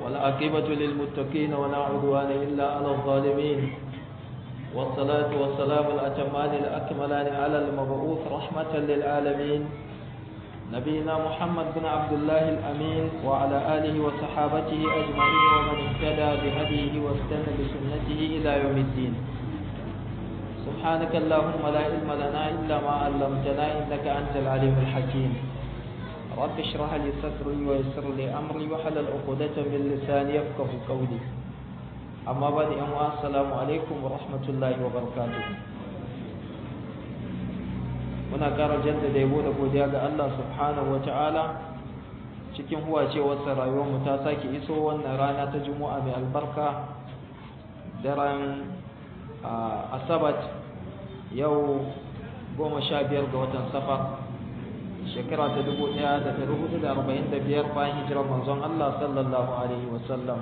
والعاقبة للمتقين ولا عدوان إلا على الظالمين والصلاة والسلام الأتمان الأكملان على المبعوث رحمة للعالمين نبينا محمد بن عبد الله الأمين وعلى آله وصحابته أجمعين ومن اهتدى بهديه واستنى بسنته إلى يوم الدين سبحانك اللهم لا علم لنا إلا ما علمتنا إنك أنت العليم الحكيم رب اشرح لي صدري ويسر لي أمري وحلل عقدة من لساني يفقه قولي أما بعد أموا السلام عليكم ورحمة الله وبركاته muna ƙara jaddada yabo da godiya ga Allah subhanahu wata'ala cikin huwacewarsa rayuwarmu ta sake iso wannan rana ta juma'a mai albarka daren asabat yau goma sha biyar ga watan safar shekara ta dubu ɗaya da ɗari hudu da arba'in da biyar bayan hijirar manzon Allah sallallahu alaihi wasallam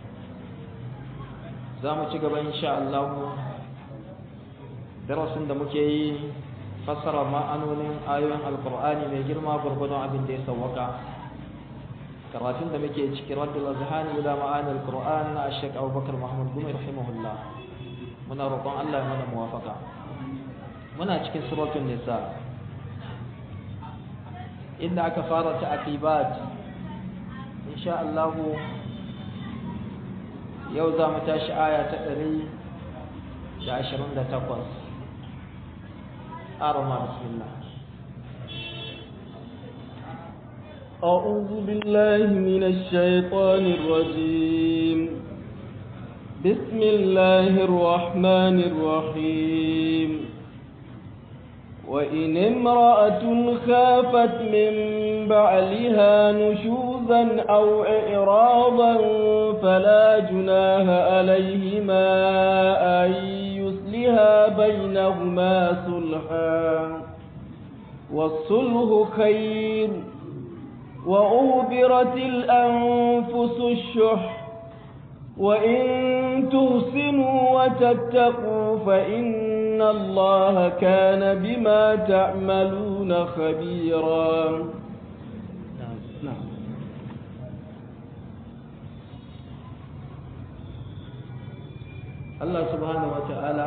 za mu ci gaba insha Allah darasin da muke yi fassara ma'anonin ayoyin alkur'ani mai girma gurgudun abin da ya sawwaka karatun da muke cikin raddul azhani ila ma'anil qur'an na ashek abubakar mahmud gumi rahimahullah muna roƙon Allah ya mana muwafaka muna cikin suratul nisa inda aka fara ta aqibat insha Allah yau za mu tashi aya ta 128 أرمى بسم الله أعوذ بالله من الشيطان الرجيم بسم الله الرحمن الرحيم وإن امرأة خافت من بعلها نشوزا أو إعراضا فلا جناه عليهما أن يصلها بينهما صلحا والصلح خير وأهبرت الأنفس الشح وإن تحسنوا وتتقوا فإن الله كان بما تعملون خبيرا نعم Allah subhanahu wa ta'ala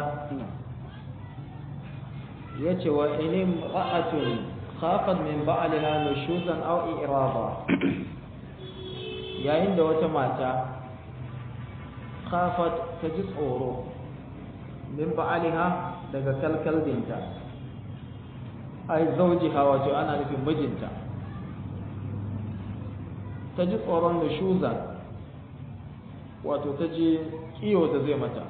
ya ce wa inim ra'atun khafat min ba'aliha nushuzan aw iraba yayin da wata mata khafat ta ji tsoro min ba'aliha daga kalkalbinta ai zaujiha wato ana nufin mijinta ta ji tsoron nushuzan wato ta ji kiyo da zai mata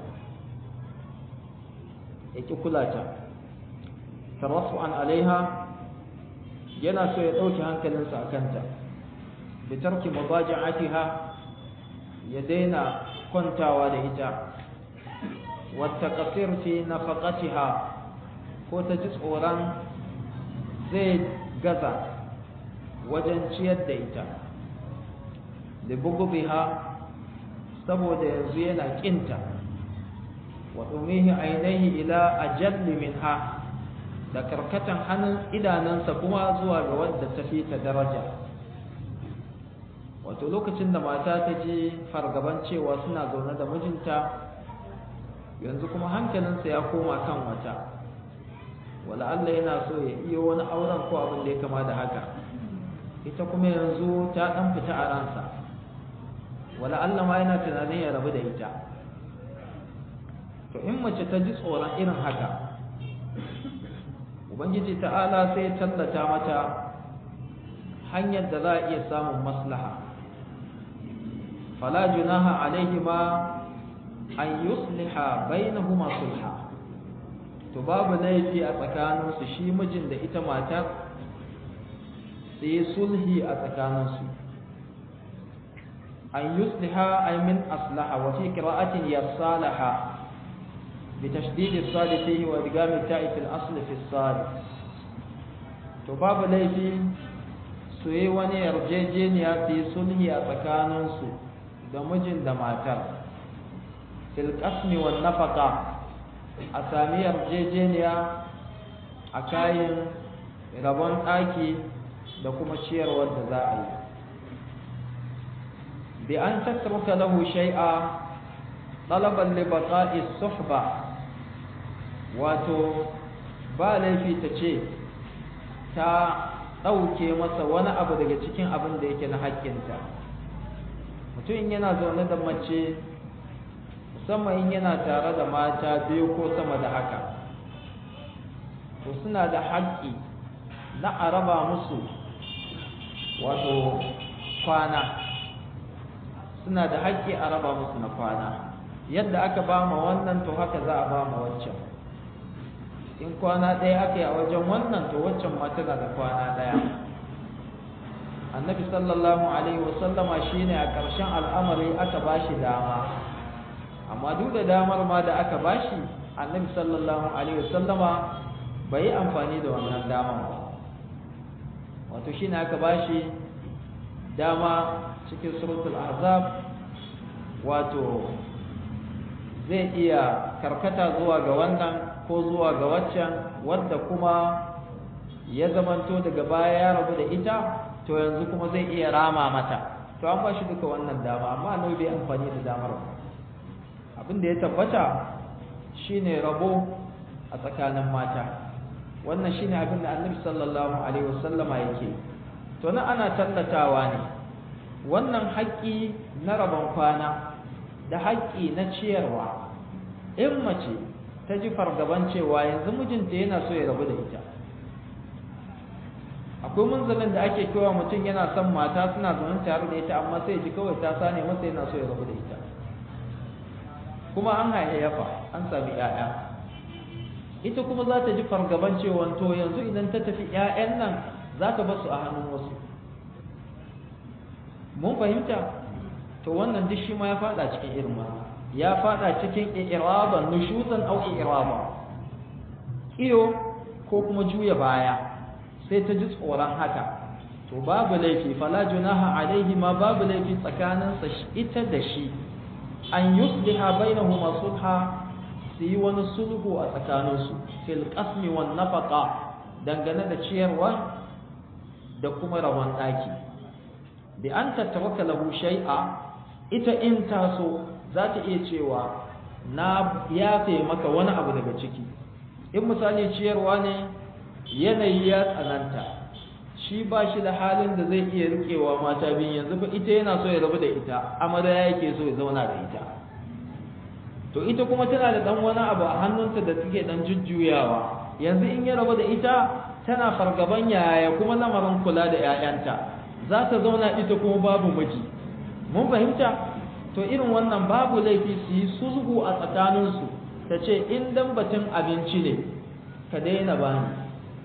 ya ƙi kula ta tarafu an alaiha yana so ya ɗauki hankalinsa a kanta da tarki mabaja'atiha ya daina kwantawa da ita wata ƙasir fi nafaƙatiha ko ta ji tsoron zai gaza wajen ciyar da ita da bugubiha saboda yanzu yana ƙinta wa ɗumihi ainihi ila ajalli minha da karkatan hannun idanansa kuma zuwa ga wadda ta fi ta daraja wato lokacin da mata ta ji fargaban cewa suna zaune da mijinta yanzu kuma hankalinsa ya koma kan wata wala Allah yana so ya iya wani auren ko abin da ya kama da haka ita kuma yanzu ta ɗan fita a ransa wala Allah ma yana tunanin ya rabu da ita to in mace ta ji tsoron irin haka ubangiji ta'ala sai tallata mata hanyar da za a iya samun maslaha fala junaha alaihima an yusliha bainahuma sulha to babu laifi a tsakaninsu shi mijin da ita matar sai sulhi a tsakaninsu an yusliha ay min aslaha wa fi qira'atin yasalaha بتشديد الصاد فيه وادغام التاء في الاصل في الصاد to babu laifi su yi wani yarjejeniya su yi sulhi a tsakaninsu da mijin da matar fil qasmi wan nafaqa a sami yarjejeniya a kayan rabon ɗaki da kuma ciyarwar da za a yi bi an tatruka lahu shay'a talaban li baqa'i suhba wato ba laifi ta ce ta ɗauke masa wani abu daga cikin abin da yake na haƙƙinta mutum yana zaune da mace musamman in yana tare da mata biyu ko sama da haka to suna da haƙƙi na a raba musu wato kwana suna da haƙƙi a raba musu na kwana yadda aka ba ma wannan to haka za a ba ma waccan in kwana ɗaya aka yi a wajen wannan to waccan ma tana da kwana ɗaya annabi sallallahu alaihi wasallama shine a ƙarshen al'amari aka ba shi dama amma duk da damar ma da aka ba shi annabi sallallahu alaihi wasallama bai yi amfani da wannan damar ba wato shine aka ba shi dama cikin suratul ahzab wato zai iya karkata zuwa ga wannan ko zuwa ga waccan wadda kuma ya zamanto daga baya ya rabu da ita to yanzu kuma zai iya rama mata to an ba shi duka wannan dama amma annabi bai amfani da damar ba abin da ya tabbata shine rabo a tsakanin mata wannan shine abin da annabi sallallahu alaihi wasallama yake to nan ana tallatawa ne wannan haƙƙi na rabon kwana da haƙƙi na ciyarwa in mace ta ji fargaban cewa yanzu mijinta yana so ya rabu da ita akwai munzalin da ake kewa mutum yana son mata suna zaune tare da ita amma sai ji kawai ta sane masa yana so ya rabu da ita kuma an hayayyafa an sami 'ya'ya ita kuma za ta ji fargaban cewa to yanzu idan ta tafi 'ya'yan nan za ta basu a hannun wasu mun fahimta to wannan duk shi ma ya fada cikin irin wannan ya fada cikin i'raban nushuzan aw i'raba iyo ko kuma juya baya sai ta ji tsoron haka to babu laifi fala junaha alaihi ma babu laifi tsakanin sa ita da shi an yusliha bainahuma sulha su yi wani sulhu a tsakaninsu fil qasmi wan nafaqa dangane da ciyarwa da kuma rawan daki bi an tattawaka lahu shay'a ita in taso za ta iya cewa na yafe maka wani abu daga ciki in misali ciyarwa ne yanayi ya tsananta shi ba shi da halin da zai iya rikewa mata biyu yanzu fa ita yana so ya rabu da ita amarya yake so ya zauna da ita to ita kuma tana da dan wani abu a hannunta da take dan jujjuyawa yanzu in ya rabu da ita tana fargaban yaya kuma lamarin kula da 'ya'yanta za ta zauna ita kuma babu miji mun fahimta to irin wannan babu laifi su yi sulhu a tsakaninsu ta ce in dan batun abinci ne ka daina bani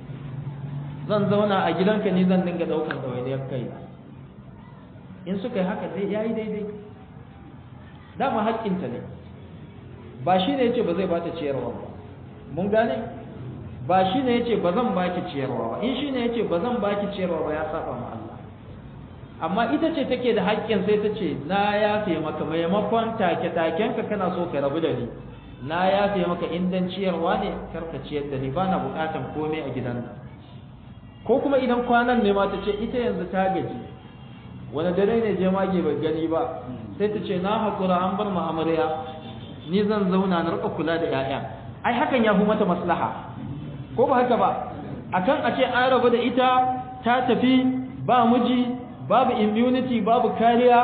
zan zauna a gidanka ni zan dinga daukar ɗawainiyar kai in suka yi haka dai yayi daidai dama haƙƙinta ne ba shi ne yace ba zai bata ciyarwa ba mun gane ba shi ne yace ba zan baki ciyarwa ba in shi ne yace ba zan baki ciyarwa ba ya saba ma Allah amma ita ce take da haƙƙin sai ta ce na yafe maka maimakon take takenka kana so ka rabu da ni na yafe maka indan ciyarwa ne karka ciyar da ni ba na buƙatan komai a gidan nan ko kuma idan kwanan ne ma ta ce ita yanzu ta gaji wani dare ne je mage bai gani ba sai ta ce na haƙura an bar mu amarya ni zan zauna na rika kula da 'ya'ya ai hakan ya fi mata maslaha ko ba haka ba akan a ce an rabu da ita ta tafi ba miji babu immunity babu kariya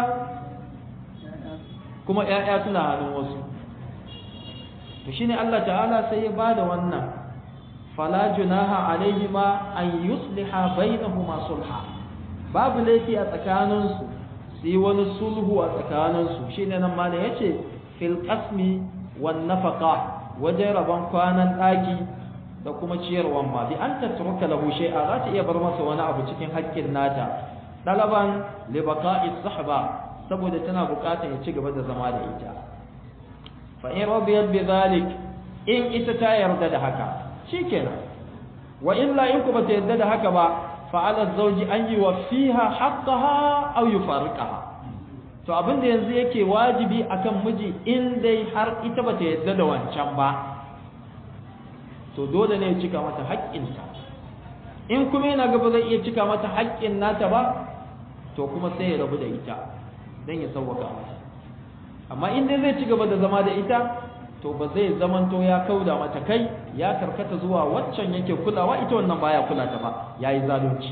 kuma ƴaƴa suna hannun wasu to shine Allah ta'ala sai ya bada wannan fala junaha alaihima an yusliha bainahuma sulha babu laifi a tsakaninsu su yi wani sulhu a tsakaninsu shine nan malam yace fil qasmi wan nafaqa wajen rabon kwanan daki da kuma ciyarwan ma bi an tatruka lahu shay'a za ta iya bar masa wani abu cikin haƙƙin nata dalaban li baqa'i sahba saboda tana buƙatar ya ci gaba da zama da ita fa in radiyat bi zalik in ita ta yarda da haka shikenan wa illa in ku bata yarda da haka ba fa ala zawji an yuwaffiha haqqaha aw yufariqaha to abin da yanzu yake wajibi akan miji in dai har ita bata yarda da wancan ba to dole ne ya cika mata haƙƙinta in kuma yana gaba zai iya cika mata haƙƙin nata ba to kuma sai ya rabu da ita dan ya sauwaka mata amma in dai zai ci gaba da zama da ita to ba zai zamanto ya kauda mata kai ya karkata zuwa waccan yake kulawa ita wannan baya kula ta ba yayi zalunci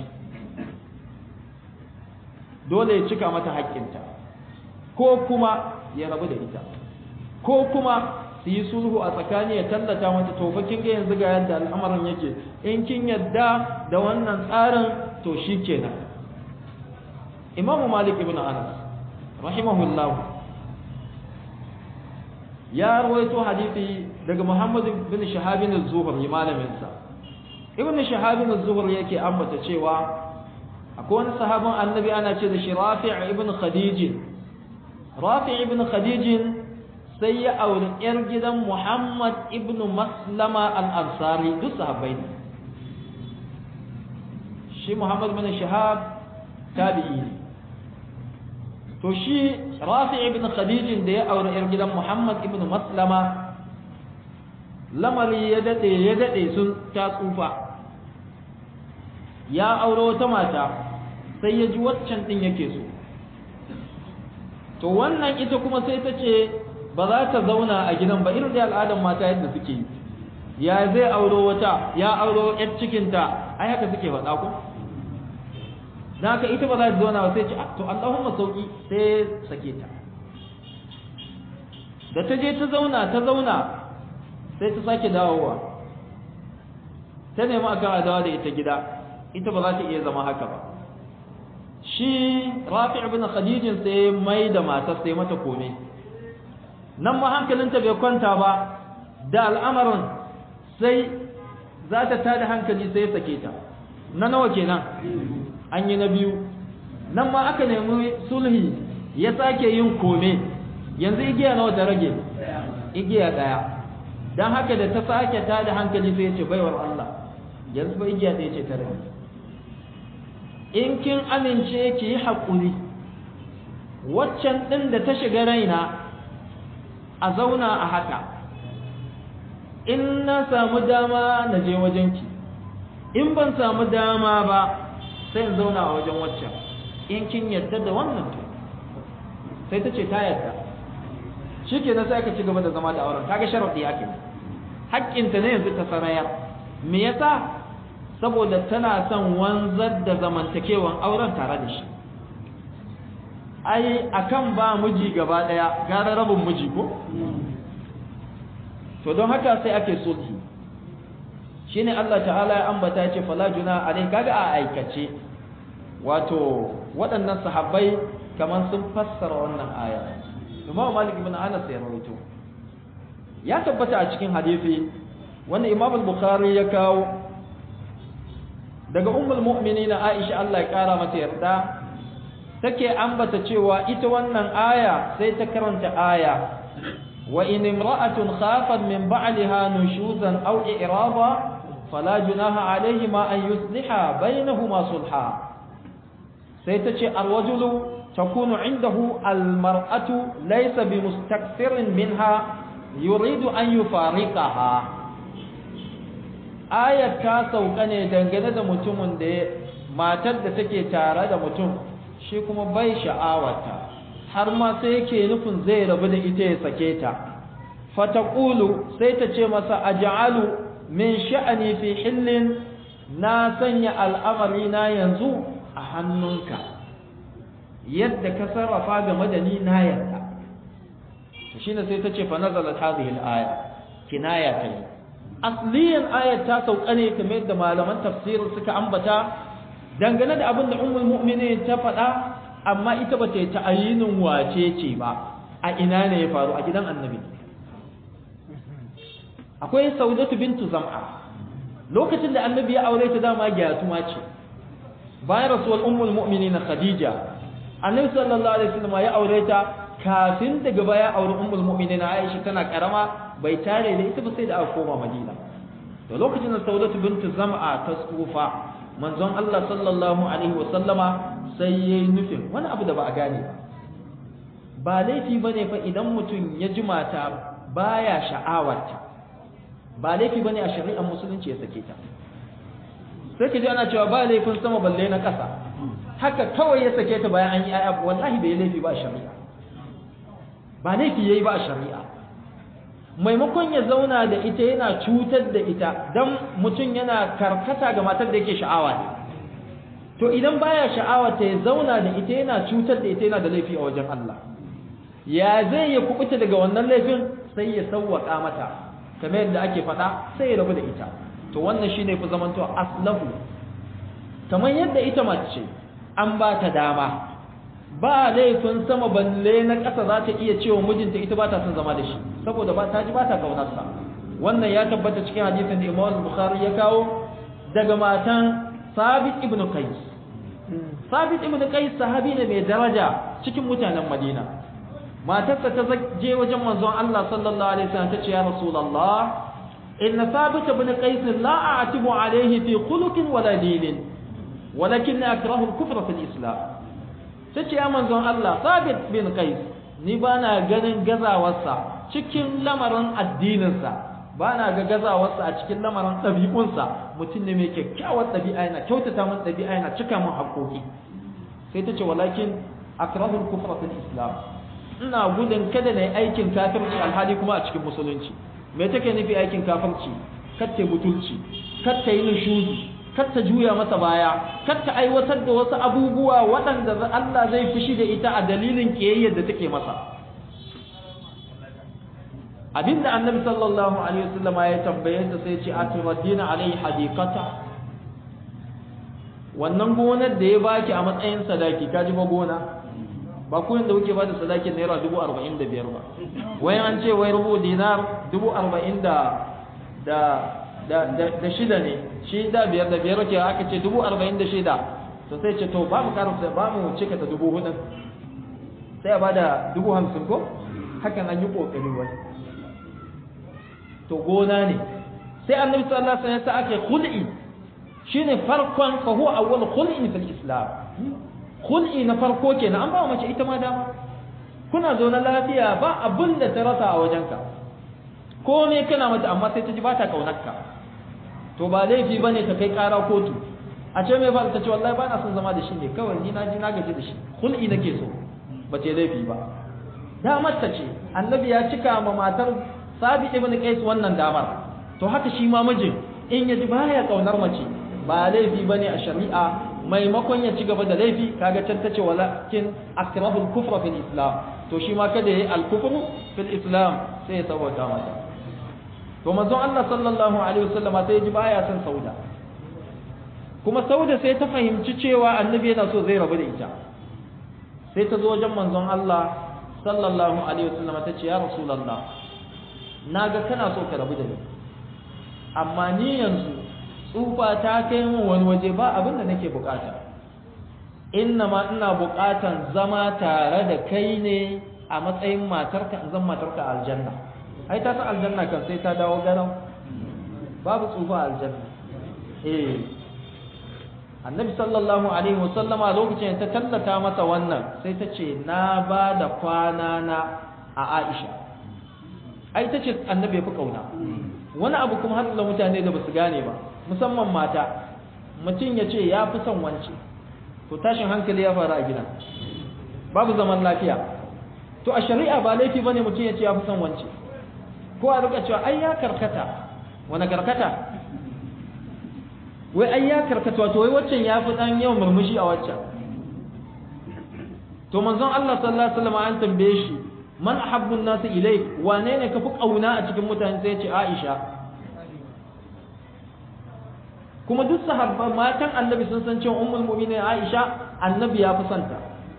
dole ya cika mata haƙƙinta ko kuma ya rabu da ita ko kuma su yi sulhu a tsakani ya tallata mata to fa kin ga yanzu ga yadda al'amarin yake in kin yadda da wannan tsarin to shikenan Imam Malik ibn Anas rahimahullah ya rawaito hadisi daga Muhammad bin Shahab bin Az-Zuhri malamin sa Ibn Shahab bin Az-Zuhri yake ambata cewa akwai wani sahabin annabi ana ce da shi Rafi' ibn Khadij Rafi' ibn Khadij sai ya auri ‘yar gidan Muhammad ibn Maslama al'ansari duk sahabbai ne. Shi Muhammad bin Shahab tabi'i ne. To shi Rafi ibn Khadijin da ya auri ‘yar gidan Muhammad ibn Maslama lamari ya daɗe ya daɗe sun ta tsufa. Ya auro wata mata sai ya ji waccan ɗin yake so. To wannan ita kuma sai ta ce ba za ta zauna a gidan ba irin da al'adar mata yadda suke yi ya zai auro wata ya auro yar cikinta ai haka suke faɗa ku dan haka ita ba za ta zauna ba sai ce to Allahumma sauki sai sake ta da ta je ta zauna ta zauna sai ta sake dawowa ta nemi akan adawa da ita gida ita ba za ta iya zama haka ba shi rafi ibn khadijin sai mai da matar sai mata kome nan ma hankalinta bai kwanta ba da al'amarin sai za ta tada hankali sai sake ta na nawa kenan an yi na biyu nan ma aka nemi sulhi ya sake yin kome yanzu igiya nawa ta rage igiya daya don haka da ta sake tada hankali sai ya ce baiwar Allah yanzu ba igiya ɗaya ce ta rage in kin amince ki yi haƙuri waccan ɗin da ta shiga raina a zauna a haka in na samu dama na je wajenki in ban samu dama ba sai in zauna a wajen waccan in kin yarda da wannan to sai ta ce ta yarda shi ke sai aka ci gaba da zama da auren kaga sharaɗi ake haƙƙinta ne yanzu ta sarayar me yasa saboda tana son wanzar da zamantakewan auren tare da shi ai akan ba miji gaba daya gara rabin miji ko to don haka sai ake sulhi shine Allah ta'ala ya ambata ya ce fala juna alai kaga a aikace wato waɗannan sahabbai kaman sun fassara wannan aya Imam Malik ibn Anas ya rawaito ya tabbata a cikin hadisi wanda Imam al-Bukhari ya kawo daga ummul mu'minin Aisha Allah ya kara mata yarda take ambata cewa ita wannan aya sai ta karanta aya wa in imra'atun khafat min ba'liha nushuzan aw i'raba fala junaha alayhima an yusliha bainahuma sulha sai ta ce arwajulu takunu indahu almar'atu laysa bimustakfirin minha yuridu an yufariqaha ayat ta sauka ne dangane da mutumin da matar da take tare da mutum shi kuma bai sha'awata har ma sai yake nufin zai rabu da ita ya sake ta fataqulu sai ta ce masa aj'alu min sha'ani fi hillin na sanya al'amari na yanzu a hannunka yadda ka sarrafa game da ni na yarda to shine sai ta ce fa nazalat hadhihi al-aya kinaya ta yi asliyan ayat ta sauka ne kamar yadda malaman tafsir suka ambata dangane da abin da ummul mu'minin ta faɗa amma ita ba ta yi ta'ayinin wace ce ba a ina ne ya faru a gidan annabi akwai saudatu bintu zam'a lokacin da annabi ya aure ta dama gyatuma ce bayan rasuwar ummul mu'minin khadija annabi sallallahu alaihi wasallam ya aure ta kafin daga baya aure ummul mu'minin aisha tana karama bai tare da ita ba sai da aka koma madina to lokacin da saudatu bintu zam'a ta tsufa manzon Allah sallallahu alaihi wasallama sai yayi nufin wani abu da ba a gane ba ba laifi bane fa idan mutum ya ji mata baya sha'awarta ba laifi bane a shari'ar musulunci ya sake ta sai ka ji ana cewa ba laifin sama balle na ƙasa haka kawai ya sake ta bayan an yi aya wallahi bai laifi ba a shari'a ba laifi yayi ba a shari'a maimakon ya zauna da ita yana cutar da ita dan mutum yana karkata ga matar da yake sha'awa ne to idan baya sha'awa ta ya zauna da ita yana cutar da ita yana da laifi a wajen Allah ya zai ya kubuta daga wannan laifin sai ya sawwaka mata kamar yadda ake faɗa sai ya rabu da ita to wannan shine fi zamanto aslahu kamar yadda ita mace an ba ta dama ba laifin sama balle na ƙasa za ta iya cewa mijinta ita ba ta son zama da shi saboda ba ta ji ba ta kaunarsa wannan ya tabbata cikin hadisin da Imam Bukhari ya kawo daga matan Sabit ibn Qais Sabit ibn Qais sahabi ne mai daraja cikin mutanen Madina matarsa ta je wajen manzon Allah sallallahu alaihi wasallam ta ce ya Rasulullah inna Sabit ibn Qais la a'tibu alayhi fi khuluqin wala dinin walakin akrahu al-kufra fi al-islam tace ya manzon Allah Sabit bin Qais ni bana ganin gazawarsa cikin lamarin addininsa bana ga gazawarsa a cikin lamarin ɗabi'unsa mutum ne mai kyakkyawar ɗabi'a yana kyautata min ɗabi'a yana cika min haƙoƙi sai ta ce walakin akrahul kufra fil islam ina gudun kada na yi aikin kafirci alhali kuma a cikin musulunci me take nufi aikin kafirci katta butulci katta yi nushuzi katta juya masa baya katta aiwatar da wasu abubuwa waɗanda Allah zai fushi da ita a dalilin kiyayyar da take masa abinda annabi sallallahu alaihi wasallam ya tambaye ta sai ce aturadina alai hadiqata wannan gonar da ya baki a matsayin sadaki kaji ba gona ba ku da kuke bada sadakin naira dubu arba'in da biyar ba wai an ce wai rubu dinar dubu arba'in da da da da shida ne shi da biyar da biyar ke aka ce dubu arba'in da shida to sai ce to ba mu karanta ba mu cika ta dubu hudun sai a bada dubu hamsin ko hakan an yi kokari wai to gona ne sai annabi sallallahu alaihi wasallam ya ake khul'i shine farkon fa huwa awwal khul'in fil islam khul'i na farko kenan an ba mace ita ma dama kuna zo na lafiya ba abin da ta rasa a wajenka ko ne kana mata amma sai ta ji ba ta kaunarka to ba laifi bane ta kai kara kotu a ce mai ba ta ce wallahi ba na son zama da shi ne kawai ni na ji na gaji da shi khul'i nake so ba ce laifi ba damar ta ce annabi ya cika ma matar sabi ibn qais wannan damar to haka shi ma mijin in ya ji baya kaunar mace ba laifi bane a shari'a maimakon ya ci gaba da laifi kaga can tace walakin akrahu al-kufra fil islam to shi ma kada yayi al-kufru fil islam sai ya sabota mata to manzon Allah sallallahu alaihi wasallama sai ya ji baya son sauda kuma sauda sai ta fahimci cewa annabi yana so zai rabu da ita sai ta zo wajen manzon Allah sallallahu alaihi wasallama ta ce ya rasulullah naga kana so ka rabu da ni amma ni yanzu tsufa ta kai min wani waje ba abin da nake bukata inna ma ina bukatan zama tare da kai ne a matsayin matarka in zan matarka a aljanna ai ta san aljanna kan sai ta dawo garau babu tsufa a aljanna eh annabi sallallahu alaihi wasallama lokacin ta tallata masa wannan sai ta ce na ba da kwana na a Aisha ai ta ce annabi ya fi kauna wani abu kuma har mutane da basu gane ba musamman mata mutum ya ce ya fi son wance to tashin hankali ya faru a gida babu zaman lafiya to a shari'a ba laifi bane mutum ya ce ya fi son wance ko a rika cewa ai ya karkata wani karkata wai ai ya karkata wato wai waccan ya fi dan yawan murmushi a waccan to manzon Allah sallallahu alaihi wasallam an tambaye shi man ahabbu an-nas ilayk wane ne ka fi kauna a cikin mutane sai ya ce Aisha kuma duk sahabban matan annabi sun san cewa ummul mu'minin Aisha annabi ya fi santa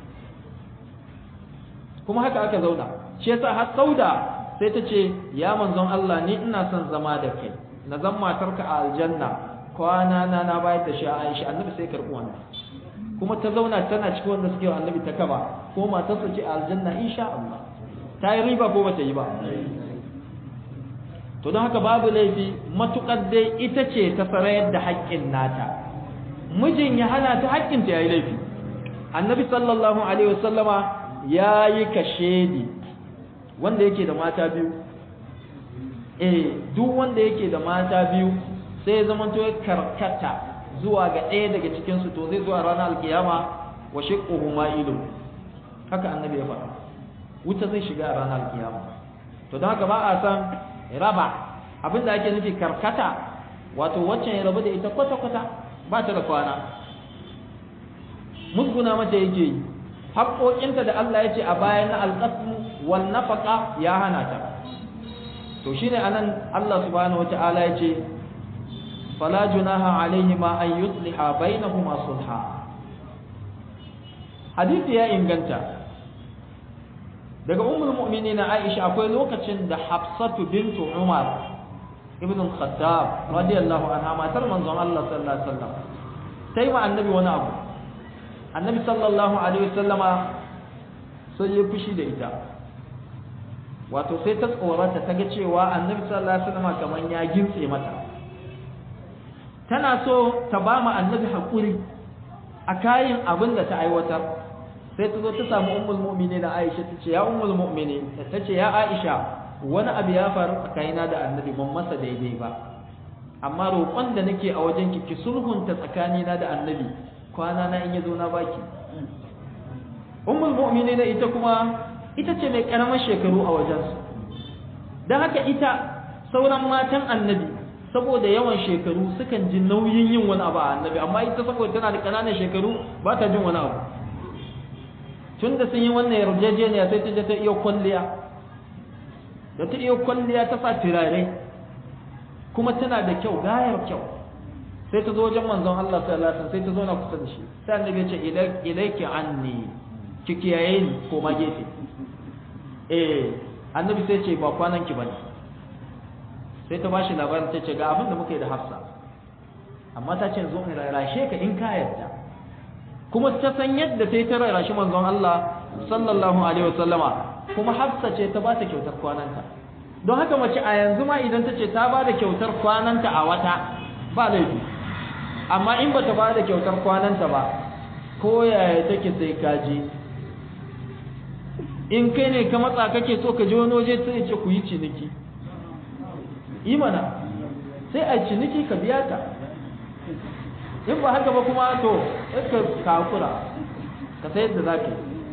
kuma haka aka zauna shi yasa har sauda sai ta ce ya manzon Allah ni ina son zama da kai na zan matarka a aljanna kwana na na bayar da shi a Aisha annabi sai karbi wannan kuma ta zauna tana cikin wanda suke wa annabi ta kaba ko matarsa ce a aljanna insha Allah ta yi riba ko bata yi ba to don haka babu laifi matukar dai ita ce ta sarayar da haƙƙin nata mijin ya hana ta haƙƙin ta yayi laifi annabi sallallahu alaihi wasallama yayi kashedi wanda yake da mata biyu eh duk wanda yake da mata biyu sai ya zama to ya karkata zuwa ga ɗaya daga cikin su to zai zuwa ranar alkiyama wa shiqquhu ma'ilun haka annabi ya faɗa wuta zai shiga a ranar kiyama to don haka ba a san raba abinda ake nufi karkata wato waccan ya rabu da ita kwata-kwata ba ta da kwana musguna mata yake yi haƙoƙinta da Allah ya ce a bayan na alƙasmu wal nafaqa ya hana ta to shine anan Allah subhanahu wata'ala ya ce fala junaha alaihima an yusliha bainahuma sulha hadisi ya inganta daga ummul mu'minin Aisha akwai lokacin da Hafsatu bintu Umar ibn al-Khattab radiyallahu anha matar manzon Allah sallallahu alaihi wasallam sai ma annabi wani abu annabi sallallahu alaihi wasallama sai ya fushi da ita wato sai ta tsorata ta ga cewa annabi sallallahu alaihi wasallama kaman ya gintse mata tana so ta ba mu annabi hakuri a kayan abin da ta aiwatar sai ta zo ta samu ummul mu'minin da Aisha ta ce ya ummul mu'minin ta ce ya Aisha wani abu ya faru tsakanina da annabi ban masa daidai ba amma roƙon da nake a wajen ki ki sulhunta tsakanina da annabi kwana na in yazo na baki ummul mu'minin ita kuma ita ce mai karamar shekaru a wajen su dan haka ita sauran matan annabi saboda yawan shekaru sukan ji nauyin yin wani abu a annabi amma ita saboda tana da ƙananan shekaru ba ta jin wani abu tun da sun yi wannan yarjejeniya sai ta je ta iya kwalliya da ta iya kwalliya ta sa turare kuma tana da kyau gayar kyau sai ta zo wajen manzon Allah sallallahu alaihi wasallam sai ta zo na kusa da shi sai annabi ya ce ilaiki anni ki kiyaye ni ko ma gefe eh annabi sai ce ba kwanan ki bane sai ta bashi labarin ta ce ga abin da muka yi da Hafsa amma ta ce zo in rarashe ka in ka yarda kuma ta san yadda ta yi ta rarrashi manzon Allah sallallahu alaihi wasallama kuma Hafsa ce ta ba ta kyautar kwananta don haka mace a yanzu ma idan ta ce ta ba da kyautar kwananta a wata ba laifi amma in ba ta ba da kyautar kwananta ba ko yaya take sai ka je in kai ne ka matsa kake so ka je wani waje sai ce ku yi ciniki imana sai a ciniki ka biya ta in ba haka ba kuma to ka kakura ka sayar da zaka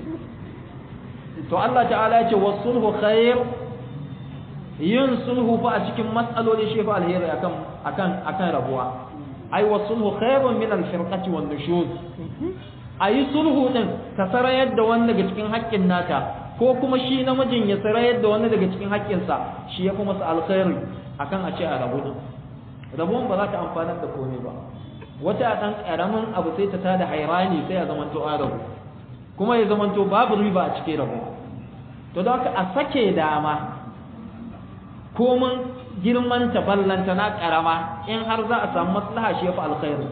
to Allah ta'ala ya ce wasulhu khair yin sulhu fa a cikin matsaloli shi fa alheri akan akan akan rabuwa ai wasulhu khairun min al-firqati wan nushuz ayi sulhu din ka sarayar da wani daga cikin haƙƙin nata ko kuma shi namijin ya sarayar da wani daga cikin haƙƙinsa shi ya fi masa alkhairi akan a ce a rabu din rabuwan ba za ta amfanar da komai ba wata ɗan ƙaramin abu sai ta tada hairani sai ya zamanto an rabu kuma ya zamanto babu riba a cikin rabu to don haka a sake dama komin girman ta ballanta na ƙarama in har za a samu maslaha shi ya fi alkhairi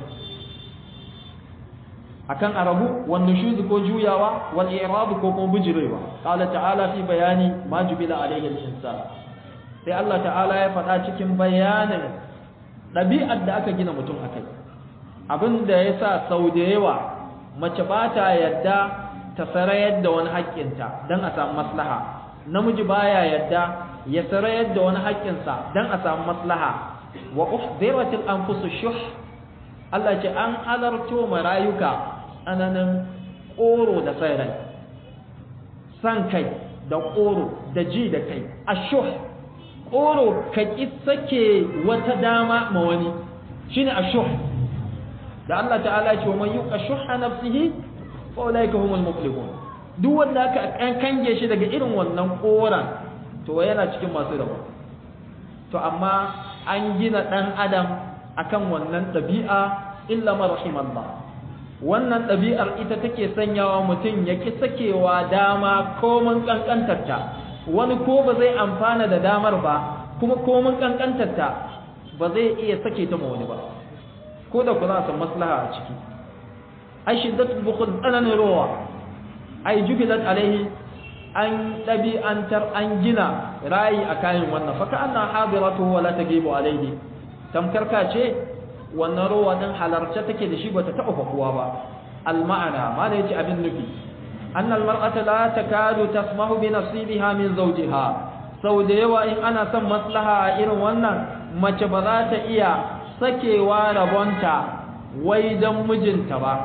akan arabu wan nushuz ko juyawa wal i'rab ko kuma bijirewa qala ta'ala fi bayani ma jubila alayhi al-insan sai Allah ta'ala ya faɗa cikin bayanin ɗabi'ar da aka gina mutum akai abin da ya sa sau da yawa mace ba ta yadda ta sarayar da wani haƙƙinta don a samu maslaha namiji baya yadda ya sarayar da wani haƙƙinsa don a samu maslaha wa uhdiratil anfusu shuh Allah ce an halarto marayuka tsananin ƙoro da sai rai san kai da ƙoro da ji da kai ashuh ƙoro ka ƙi sake wata dama ma wani shine ashuh da Allah ta'ala ce wa man yuqa shuhha nafsihi fa ulaika humul muflihun duk wanda aka kange shi daga irin wannan koran to yana cikin masu rabo to amma an gina dan adam akan wannan dabi'a illa ma rahimallah wannan dabi'ar ita take sanyawa mutum ya ki sakewa dama komun kankantarta wani ko ba zai amfana da damar ba kuma komun kankantarta ba zai iya sake ta ma wani ba ko da ku za a san maslaha a ciki ai shiddatul bukhul tsananin rowa ai jubilat alaihi an ɗabi'antar an gina rayi a kayan wannan fa ka'anna hadiratu wa la tagibu alaihi tamkar ka ce wannan rowa din halarce take da shi bata taɓa fakuwa ba al ma'ana ma da yace abin nufi anna al mar'ata la takadu tasmahu bi nasibiha min zawjiha sau da yawa in ana son maslaha a irin wannan mace ba za ta iya sakewa rabonta wai don mijinta ba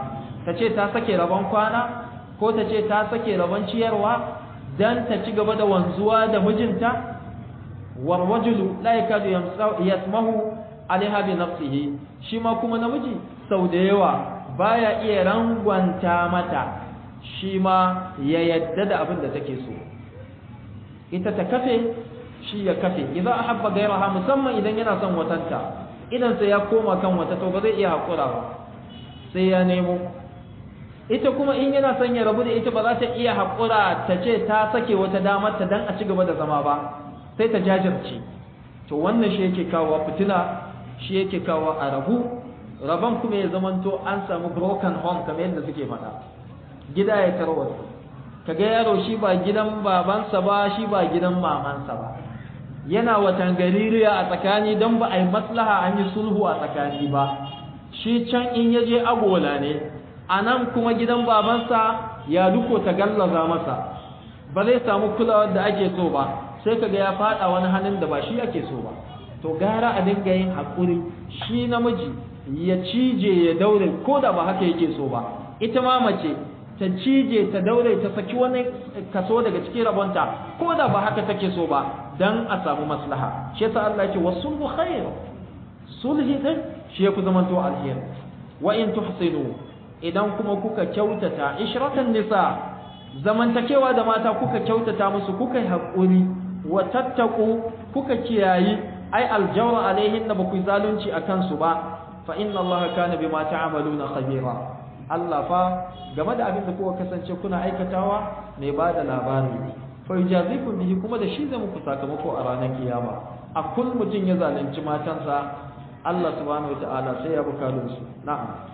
ta ce ta sake rabon kwana ko ta ce ta sake rabon ciyarwa dan ta ci gaba da wanzuwa da mijinta warwajulu la yakadu yasmahu alaiha bi nafsihi shi ma kuma namiji sau da yawa baya iya rangwanta mata shi ma ya yadda da abin da take so ita ta kafe shi ya kafe idan ahabba gairaha musamman idan yana son watanta idan sai ya koma kan wata to ba zai iya hakura ba sai ya nemo ita kuma in yana son ya rabu da ita ba za ta iya hakura ta ce ta sake wata damar ta dan a ci gaba da zama ba sai ta jajirce to wannan shi yake kawo fitina shi yake kawo a rabu rabon kuma ya zamanto an samu broken home kamar yadda suke faɗa gida ya tarwata kaga yaro shi ba gidan babansa ba shi ba gidan mamansa ba yana watan gaririya a tsakani don ba a yi maslaha an yi sulhu a tsakani ba shi can in ya je agola ne a nan kuma gidan babansa ya duko ta gallaza masa ba zai samu kulawar da ake so ba sai kaga ya fada wani hannun da ba shi ake so ba to gara a dinga yin haƙuri shi namiji ya cije ya daure ko da ba haka yake so ba ita ma mace ta cije ta daure ta saki wani kaso daga cikin rabonta ko da ba haka take so ba dan a samu maslaha shi yasa Allah yake wasulhu khair sulhi din shi yafi zaman to alheri wa in tuhsinu idan kuma kuka kyautata ishratan nisa zamantakewa da mata kuka kyautata musu kuka yi haƙuri wa tattaku kuka kiyayi ai aljawra alaihin ba ku zalunci akan su ba fa inna Allah kana bima ta'maluna khabira Allah fa game da abin da kuka kasance kuna aikatawa mai ba da labari ne fa yujazikum bihi kuma da shi zai muku sakamako a ranar kiyama a kun mutum ya zalunci matansa Allah subhanahu wataala sai ya buka su na'am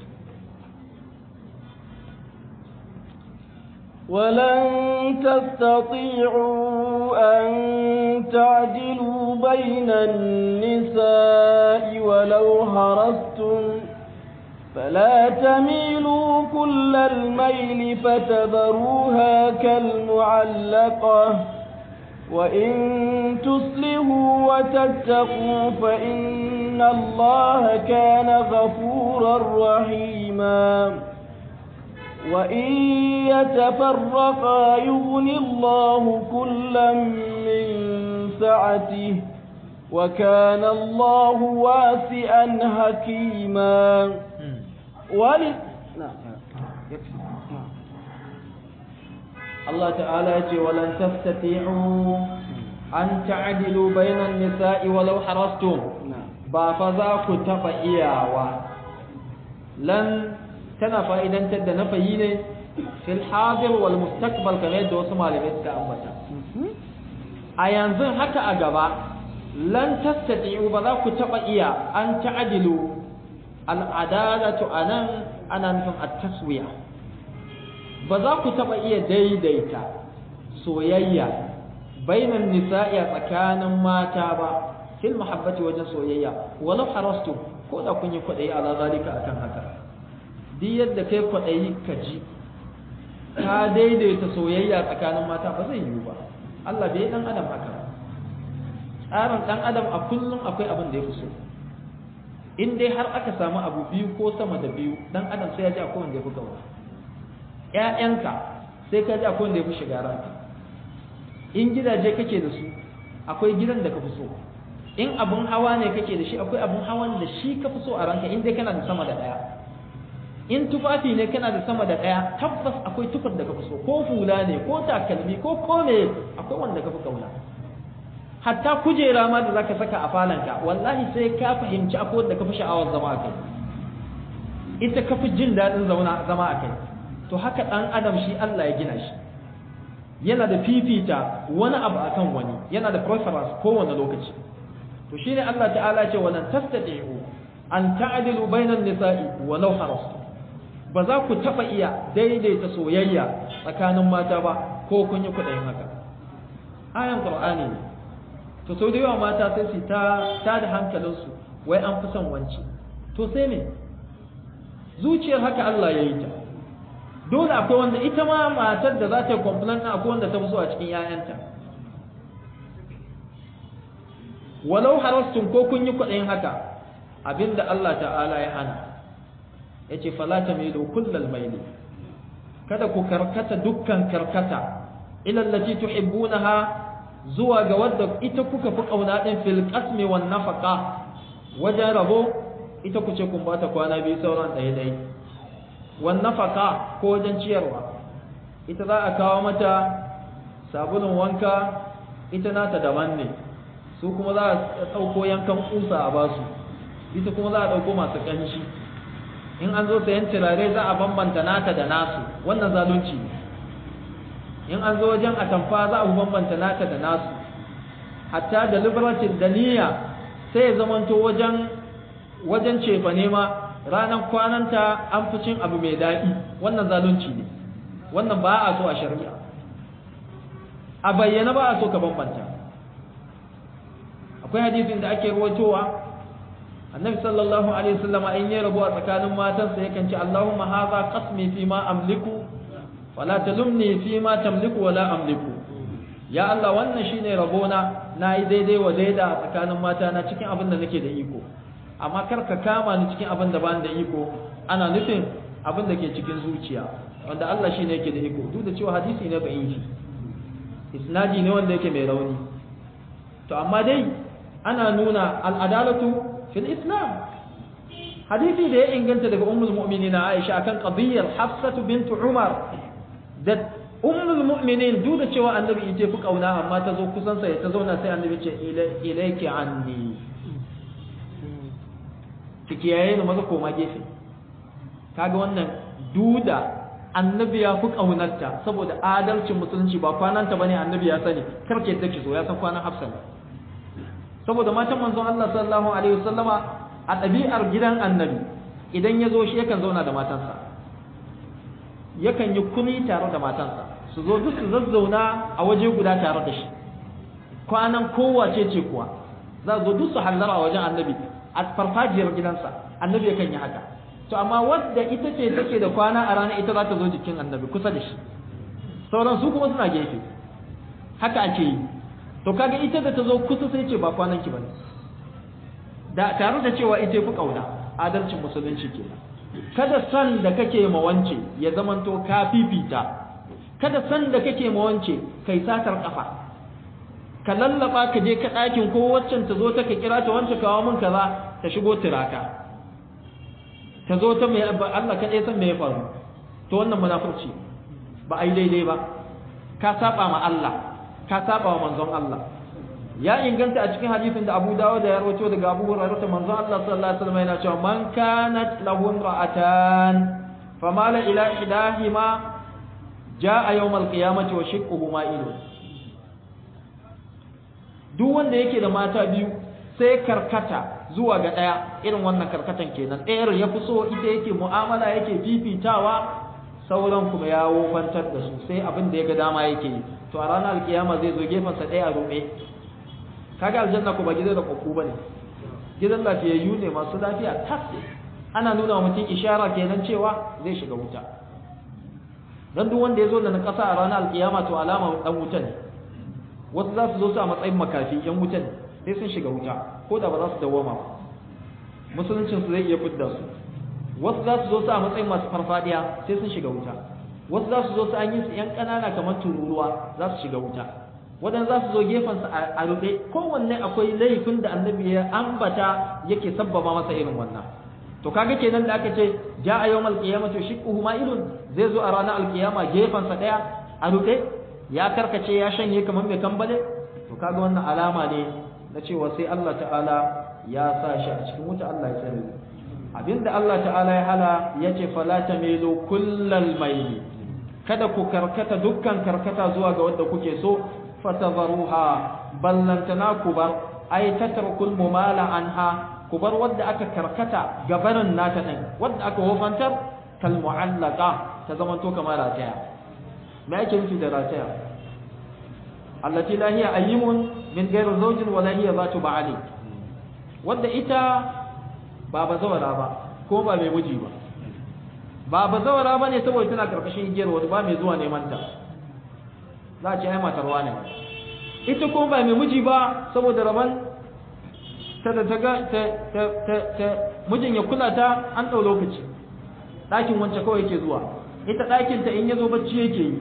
ولن تستطيعوا أن تعدلوا بين النساء ولو هرستم فلا تميلوا كل الميل فتذروها كالمعلقة وإن تصلحوا وتتقوا فإن الله كان غفورا رحيما وإن يتفرقا يغن الله كلا من سعته وكان الله واسعا حكيما ولد الله تعالى يقول ولن تستطيعوا أن تعدلوا بين النساء ولو حرصتم بافذاك تفئياوا لن tana fa'idantar da nafayi ne fil hadir wal mustaqbal kamar yadda wasu malamai suka ambata a yanzu haka a gaba lan tastati'u ba za ku taba iya an ta'dilu al adalatu anan ana nufin at-taswiya ba za ku taba iya daidaita soyayya bainan nisa'i tsakanin mata ba fil mahabbati wajen soyayya walau harastu ko da kun yi kwaɗayi ala zalika akan haka duk yadda kai kwaɗayi ka ji ka daidaita soyayya tsakanin mata ba zai yiwu ba Allah bai dan adam haka tsarin dan adam a kullum akwai abin da ya fi so in dai har aka samu abu biyu ko sama da biyu dan adam sai ya ji akwai wanda ya fi gaura ƴaƴanka sai ka ji akwai wanda ya fi shiga ranka in gidaje kake da su akwai gidan da ka fi so in abun hawa ne kake da shi akwai abun hawan da shi ka fi so a ranka in dai kana da sama da ɗaya in tufafi ne kana da sama da ɗaya tabbas akwai tufar da ka fi so ko hula ne ko takalmi ko kome akwai wanda ka fi kauna hatta kujera ma da zaka saka a falanka wallahi sai ka fahimci akwai wanda ka fi sha'awar zama a kai ita ka fi jin daɗin zama a kai to haka ɗan adam shi Allah ya gina shi yana da fifita wani abu akan wani yana da preference kowane lokaci to shine Allah ta'ala ce walan tastati'u an ta'dilu bainan nisa'i walau harastu ba za ku taɓa iya daidaita soyayya tsakanin mata ba ko kun yi kuɗin haka ayan qur'ani ne to sau da yawa mata sai su ta ta da hankalinsu wai an fi son wanci to sai me zuciyar haka Allah ya yi ta dole akwai wanda ita ma matar da za ta yi complain ɗin akwai wanda ta fi so a cikin 'ya'yanta walau harastun ko kun yi kuɗin haka abinda Allah ta'ala ya hana yace fala tamilu kullal maili kada ku karkata dukkan karkata ila allati tuhibbunaha zuwa ga wadda ita kuka fi kauna din fil qasmi wan nafaqa wajen rabo ita ku ce kun bata kwana biyu sauran ɗaya ɗaya wan nafaqa ko wajen ciyarwa ita za a kawo mata sabulun wanka ita nata daban ne su kuma za a ɗauko yankan kusa a basu ita kuma za a ɗauko masu ƙanshi in an zo sayan turare za a bambanta nata da nasu wannan zalunci ne in an zo wajen atamfa za a bambanta nata da nasu hatta da liberatin da niyya sai ya zamanto wajen wajen cefa nema ranar kwananta an fi cin abu mai daɗi wannan zalunci ne wannan ba a so a shari'a a bayyana ba a so ka bambanta akwai hadisin da ake ruwatowa annabi sallallahu alaihi wasallam in ya rabu a tsakanin matansa yakan ce Allahumma hadha qasmi fi ma amliku wala talumni fi ma tamliku wala amliku ya Allah wannan shine rabona nayi daidai wa daida a tsakanin mata na cikin abin da nake da iko amma kar ka kama ni cikin abin da ban da iko ana nufin abin da ke cikin zuciya wanda Allah shine yake da iko duk da cewa hadisi ne ba inji isnadi ne wanda yake mai rauni to amma dai ana nuna al'adalatu fil islam hadisi da ya inganta daga ummul mu'minin Aisha akan qadiyar Hafsatu bint Umar da ummul mu'minin duk da cewa annabi ita fi kauna amma ta zo kusan sa ta zauna sai annabi ce ilayki anni kike yayin maza koma gefe kaga wannan duda annabi ya fi kaunarta saboda adalcin musulunci ba kwananta bane annabi ya sani karke take so ya san kwanan Hafsa saboda matan manzon Allah sallallahu alaihi wasallama a ɗabi'ar gidan annabi idan ya zo shi yakan zauna da matansa yakan yi kuni tare da matansa su zo duk su zazzauna a waje guda tare da shi kwanan kowace ce kuwa za zo duk su hallara a wajen annabi a farfajiyar gidansa annabi yakan yi haka to amma wadda ita ce take da kwana a rana ita za ta zo jikin annabi kusa da shi sauran su kuma suna gefe haka ake yi to kaga ita da ta zo kusa sai ce ba kwanan ki bane da tare da cewa ita fi kauna adalcin musulunci kenan kada san da kake ma wance ya zamanto ka fifita kada san da kake ma wance kai satar kafa ka lallaba ka je ka ɗakin ko waccan ta zo ta ka kira ta wance kawo min kaza ta shigo tiraka ta zo ta mai Allah kaɗai san me ya faru to wannan munafurci ba ai daidai ba ka saba ma Allah ka saba wa manzon Allah ya inganta a cikin hadisin da Abu Dawud da ya rawaito daga Abu Hurairah ta manzon Allah sallallahu alaihi wasallam yana cewa man kanat lahu ra'atan famala ila ihdahima jaa yawm al-qiyamati wa shiqquhu ma'ilun duk wanda yake da mata biyu sai karkata zuwa ga daya irin wannan karkatan kenan ɗayar ya fi so ita yake mu'amala yake fifitawa sauran kuma ya wofantar da su sai abin da ya ga dama yake yi to a ranar alkiyama zai zo gefensa ɗaya a rume kaga aljanna ko ba gidan da kokku bane gidan lafiyayyu ne masu lafiya tas ana nuna wa mutum ishara kenan cewa zai shiga wuta dan duk wanda ya zo da na ƙasa a ranar alkiyama to alama dan wuta ne wasu za su zo su a matsayin makafi yan wuta ne sai sun shiga wuta ko da ba za su dawoma ba musuluncin su zai iya fidda su wasu za su zo su a matsayin masu farfadiya sai sun shiga wuta wasu za su zo su an yi su ‘yan ƙanana kamar tururuwa za su shiga wuta wadan za su zo gefensa a ruɗe kowanne akwai laifin da annabi ya ambata yake sabbaba masa irin wannan to kaga kenan da aka ce ja a yawmal qiyamati shiqquhu ma'ilun zai zo a ranar alkiyama gefensa ɗaya a ruɗe ya karkace ya shanye kamar mai kambale to kaga wannan alama ne na cewa sai Allah ta'ala ya sa shi a cikin wuta Allah ya tsare abinda Allah ta'ala ya hala yace fala tamilu kullal mayli kada ku karkata dukkan karkata zuwa ga wanda kuke so fatadharuha ballantana ku bar ay tatrukul mumala anha ku bar wanda aka karkata gabanin nata din wanda aka wofantar kal mu'allaqa ta zamanto kamar rataya me ake nufi da rataya allati la hiya ayyimun min ghairi zawjin wala hiya zatu ba'ali wanda ita ba bazawara ba ko ba mai miji ba ba bazawara ba ne saboda tana karkashin igiyar wani ba mai zuwa neman ta za a ce ai matarwa ne ita kuma ba mai miji ba saboda raban ta da ta ga ta ta ta mijin ya kula ta an ɗau lokaci ɗakin wance kawai yake zuwa ita ɗakin ta in ya zo bacci yake yi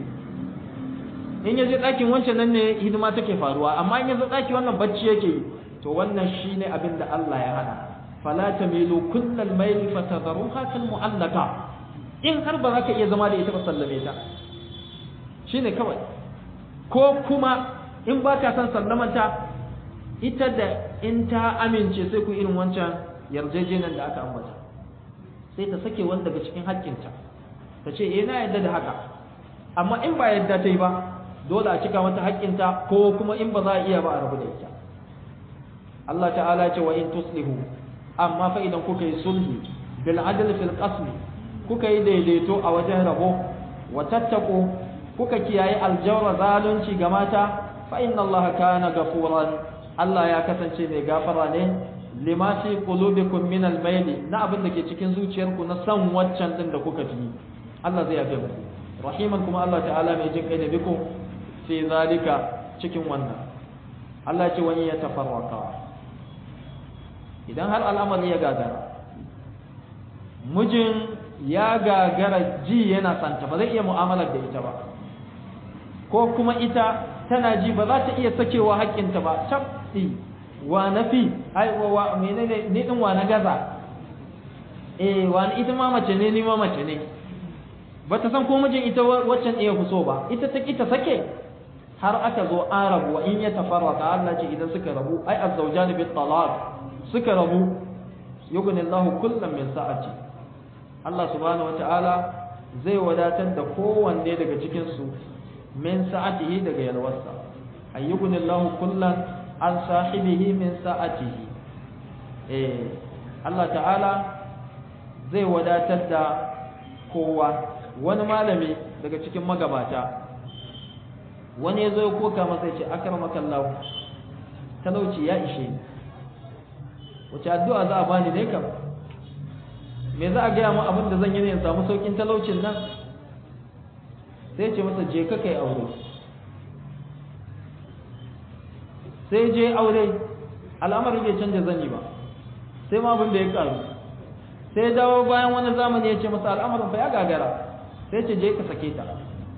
in ya je ɗakin wancan nan ne hidima take faruwa amma in ya zo ɗaki wannan bacci yake yi to wannan shine abin da Allah ya hana fala tamilu kullal mayl fatadharuha kal mu'allaka in har ba za ka iya zama da ita ba sallame ta shine kawai ko kuma in ba ka san sallamanta ita da in ta amince sai ku irin wancan yarjejeniyar da aka ambata sai ta sake wani daga cikin haƙƙinta ta ce eh na yadda da haka amma in ba yadda ta yi ba dole a cika mata haƙƙinta ko kuma in ba za a iya ba a rabu da ita Allah ta'ala ce wa in tuslihu amma fa idan kuka yi sulhi bil adl fil qasmi kuka yi daidaito a wajen rabo wa tattaku kuka kiyaye aljawra zalunci ga mata fa inna Allah kana gafuran Allah ya kasance mai gafara ne lima fi qulubikum min al-mayl na abin da ke cikin zuciyarku na san waccan din da kuka fi Allah zai yafe muku rahiman kuma Allah ta'ala mai jin kai da biku fi zalika cikin wannan Allah ce wani ya tafarraka idan har al'amari ya gagara mijin ya gagara ji yana santa ba zai iya mu'amalar da ita ba ko kuma ita tana ji ba za ta iya sakewa haƙƙinta ba tabbi wa nafi ai wa menene ni din wa na gaza eh wa ita ma mace ne ni ma mace ne ba ta san ko mijin ita waccan iya kuso ba ita ta kita sake har aka zo an rabu wa in ya tafarraka Allah ce idan suka rabu ai azzawjani bit talaq suka rabu yughni Allahu kullam min sa'ati Allah subhanahu wataala zai wadatar da kowanne daga cikin su min sa'atihi daga yalwarsa ayyughni Allahu kullan an sahibihi min sa'atihi eh Allah ta'ala zai wadatar da kowa wani malami daga cikin magabata wani ya zo ya koka masa ce akramaka Allah talauci ya ishe ni wace addu'a za a bani ne kam me za a gaya mu abin da zan yi ne in samu saukin talaucin nan sai ce masa je ka kai aure sai je aure al'amarin bai canja zani ba sai ma abin da ya karu sai dawo bayan wani zamani ya ce masa al'amarin fa ya gagara sai ce je ka sake ta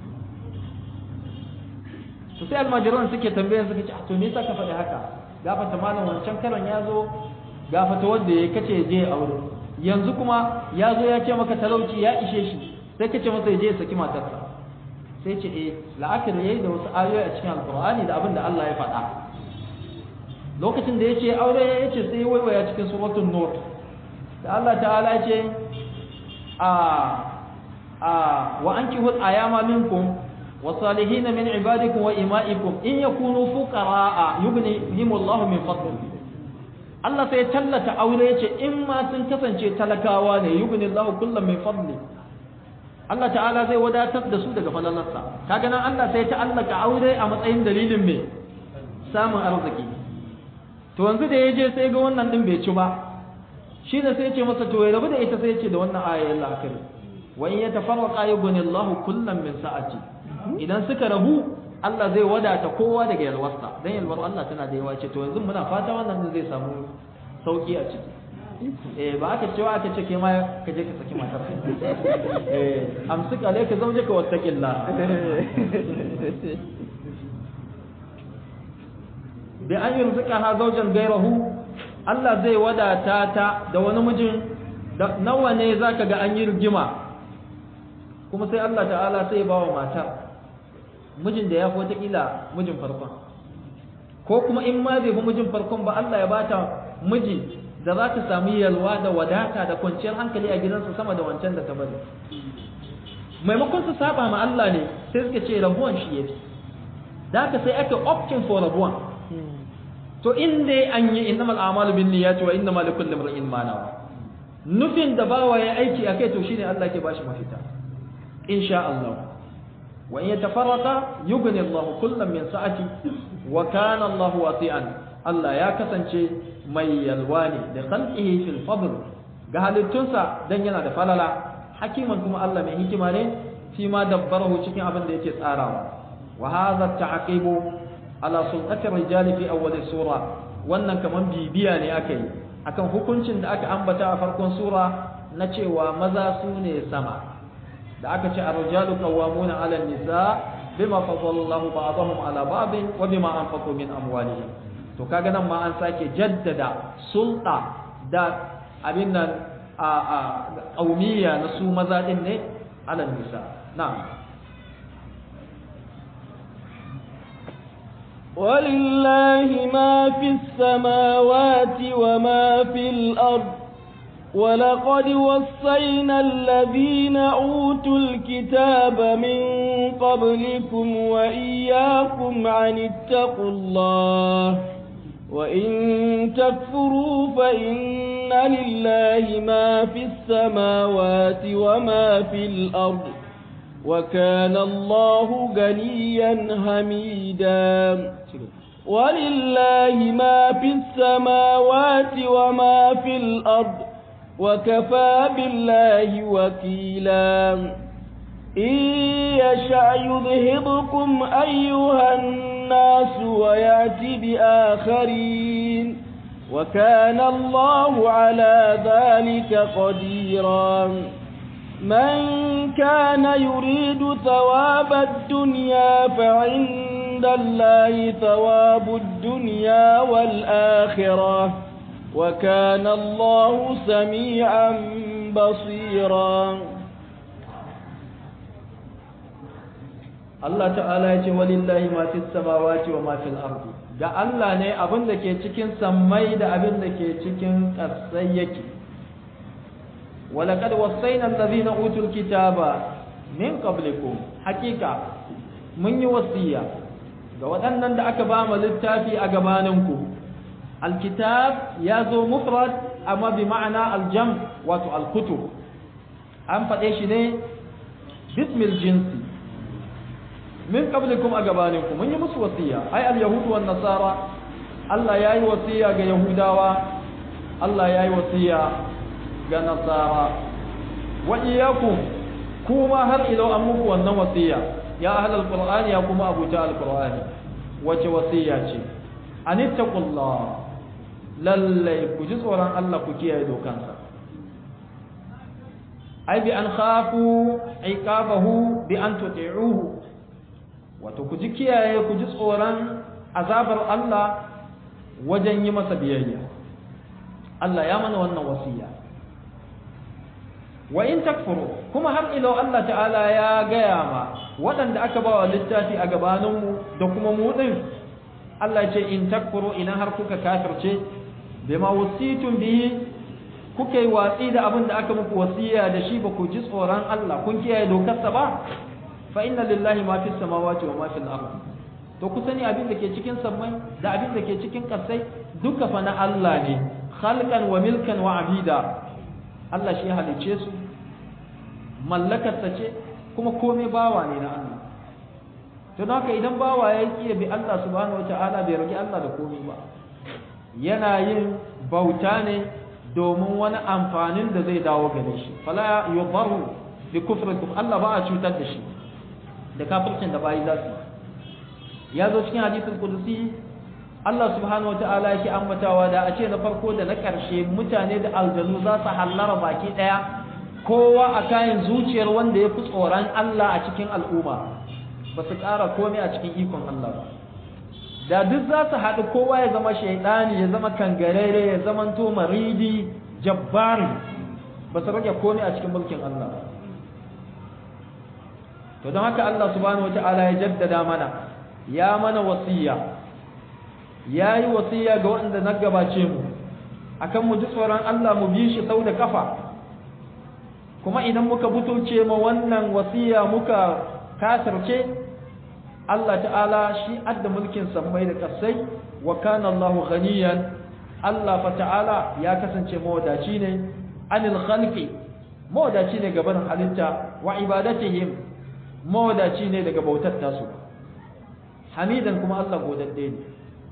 to sai almajiran suke tambayar suka ce to me yasa ka faɗi haka gafata malam wancan karon ya zo gafata wanda ya kace je aure yanzu kuma ya zo ya ce maka talauci ya ishe shi sai kace masa ya je ya saki matarsa sai ce eh la'akari yayi da wasu ayoyi a cikin alqur'ani da abin da Allah ya faɗa lokacin da ya ce aure ya ce sai waiwaya cikin suratul nur da Allah ta'ala ya ce a a wa ankihul ayama minkum والصالحين من عبادكم وإمائكم إن يكونوا فقراء يغنيهم الله من فضله Allah sai tallata aure yace in ma sun kasance talakawa ne yugni Allahu kullum min fadli Allah ta'ala zai wadatar da su daga falalarsa kaga nan Allah sai ta allaka aure a matsayin dalilin me samun arziki to yanzu da yaje sai ga wannan din bai ci ba shi da sai ya ce masa to ya rabu da ita sai ya ce da wannan ayar Allah akari wa in yatafarraqa yughni Allahu kullum min sa'ati idan suka rabu Allah zai wadata kowa daga yalwarsa dan yalwar Allah tana da yawa ce to yanzu muna fata wannan zai samu sauki a ciki eh ba aka cewa aka ce ke ma ka je ka saki matar eh amsik alayka zawjaka wattaqillah bi an yurzuqaha zawjan ghayrahu Allah zai wadata ta da wani mijin nawa ne zaka ga an yi rigima kuma sai Allah ta'ala sai ba wa matar mijin da ya fi watakila mijin farkon ko kuma in ma bai fi mijin farkon ba Allah ya bata miji da za ta sami yalwa da wadata da kwanciyar hankali a gidansa sama da wancan da ta bari maimakon su saba ma Allah ne sai suka ce rabuwan shi yafi da haka sai ake opting for rabuwan to in dai an yi innamal a'malu bin niyyati wa innamal likulli imrin ma nawa nufin da bawa ya aiki akai to shine Allah ke bashi mafita insha Allah وإن يتفرقا يغني الله كلا من سعته وكان الله واسعا الله يا كسانشي mai yalwa ne da khalqihi fil fadl ga halittunsa dan yana da falala hakiman kuma Allah mai hikima ne fi ma dabbarahu cikin abin da yake tsarawa wa hadha ta'qibu ala sulqati rijali fi awwal sura wannan kaman bibiya ne aka yi akan hukuncin da aka ambata a farkon sura na cewa maza su ne sama da aka ce arjalu qawwamuna 'ala nisa bima fadallahu ba'dahum 'ala ba'din wa bima anfaqu min amwalihim to kaga nan ma an sake jaddada sulta da abin nan a a qaumiyya na su maza din ne 'ala nisa na'am ولله ما في السماوات وما في الأرض ولقد وصينا الذين أوتوا الكتاب من قبلكم وإياكم عن اتقوا الله وإن تكفروا فإن لله ما في السماوات وما في الأرض وكان الله غنيا حميدا ولله ما في السماوات وما في الأرض وكفى بالله وكيلا إن يشأ يذهبكم أيها الناس ويأتي بآخرين وكان الله على ذلك قديرا من كان يريد ثواب الدنيا فعند الله ثواب الدنيا والآخرة وكان الله سميعا بصيرا Allah ta'ala ya ce walillahi ma fis samawati wa ma fil ardi ga Allah ne abin da ke cikin sammai da abin da ke cikin ƙasai yake ولقد وصينا الذين اوتوا الكتاب من قبلكم حقيقه mun yi wasiya ga waɗannan da aka ba mu littafi a gabaninku alkitab ya zo mufrad amma bi ma'ana aljam wato alkutub an faɗe shi ne bismil jinsi min qablikum a gabaninku mun yi musu wasiya ai alyahudu wan nasara Allah ya yi wasiya ga yahudawa Allah ya yi wasiya ga nasara wa iyyakum kuma har ilo an muku wannan wasiya ya ahlul qur'ani ya kuma abuta alqur'ani wace wasiya ce anittaqullah lalle ku ji tsoron Allah ku kiyaye dokansa ai bi an khafu iqabahu bi an tuti'uhu wato ku ji kiyaye ku ji tsoron azabar Allah wajen yi masa biyayya Allah ya mana wannan wasiya wa in takfuru kuma har ilo Allah ta'ala ya gaya ma waɗanda aka ba wa littafi a gabaninmu da kuma mu ɗin Allah ce in takfuru idan har kuka kafirce bima wasitun bihi kuka yi watsi da abin da aka muku wasiya da shi ba ku ji tsoron Allah kun kiyaye dokarsa ba fa inna lillahi ma fis samawati wa ma fil ard to ku sani abin da ke cikin sammai da abin da ke cikin ƙasai duka fa na Allah ne khalqan wa milkan wa abida Allah shi halice su mallakarsa ce kuma komai bawa ne na Allah to haka idan bawa ya kiyaye bi Allah subhanahu wataala bai rage Allah da komai ba yana yin bauta ne domin wani amfanin da zai dawo gare shi fala yudaru bi kufrikum Allah ba a cutar da shi da kafircin da bayi za su ya zo cikin hadisin kudusi Allah subhanahu wataala yake ambatawa da a ce na farko da na ƙarshe mutane da aljanu za su hallara baki ɗaya kowa a kayan zuciyar wanda ya fi tsoron Allah a cikin al'umma ba su ƙara komai a cikin ikon Allah ba da duk za su haɗu kowa ya zama shaidani ya zama kangarere ya zama to maridi jabbari ba su rage komai a cikin mulkin Allah ba to don haka Allah subhanahu wata'ala ya jaddada mana ya mana wasiya ya yi wasiya ga waɗanda na gabace mu akan mu ji tsoron Allah mu bi shi sau da kafa kuma idan muka butuce ma wannan wasiya muka kasarce Allah ta'ala shi adda mulkin sammai da kasai wa kana Allahu ghaniyan Allah fa ta'ala ya kasance mawadaci ne anil khalqi mawadaci ne gaban halitta wa ibadatihim mawadaci ne daga bautar tasu hamidan kuma Allah godadde ne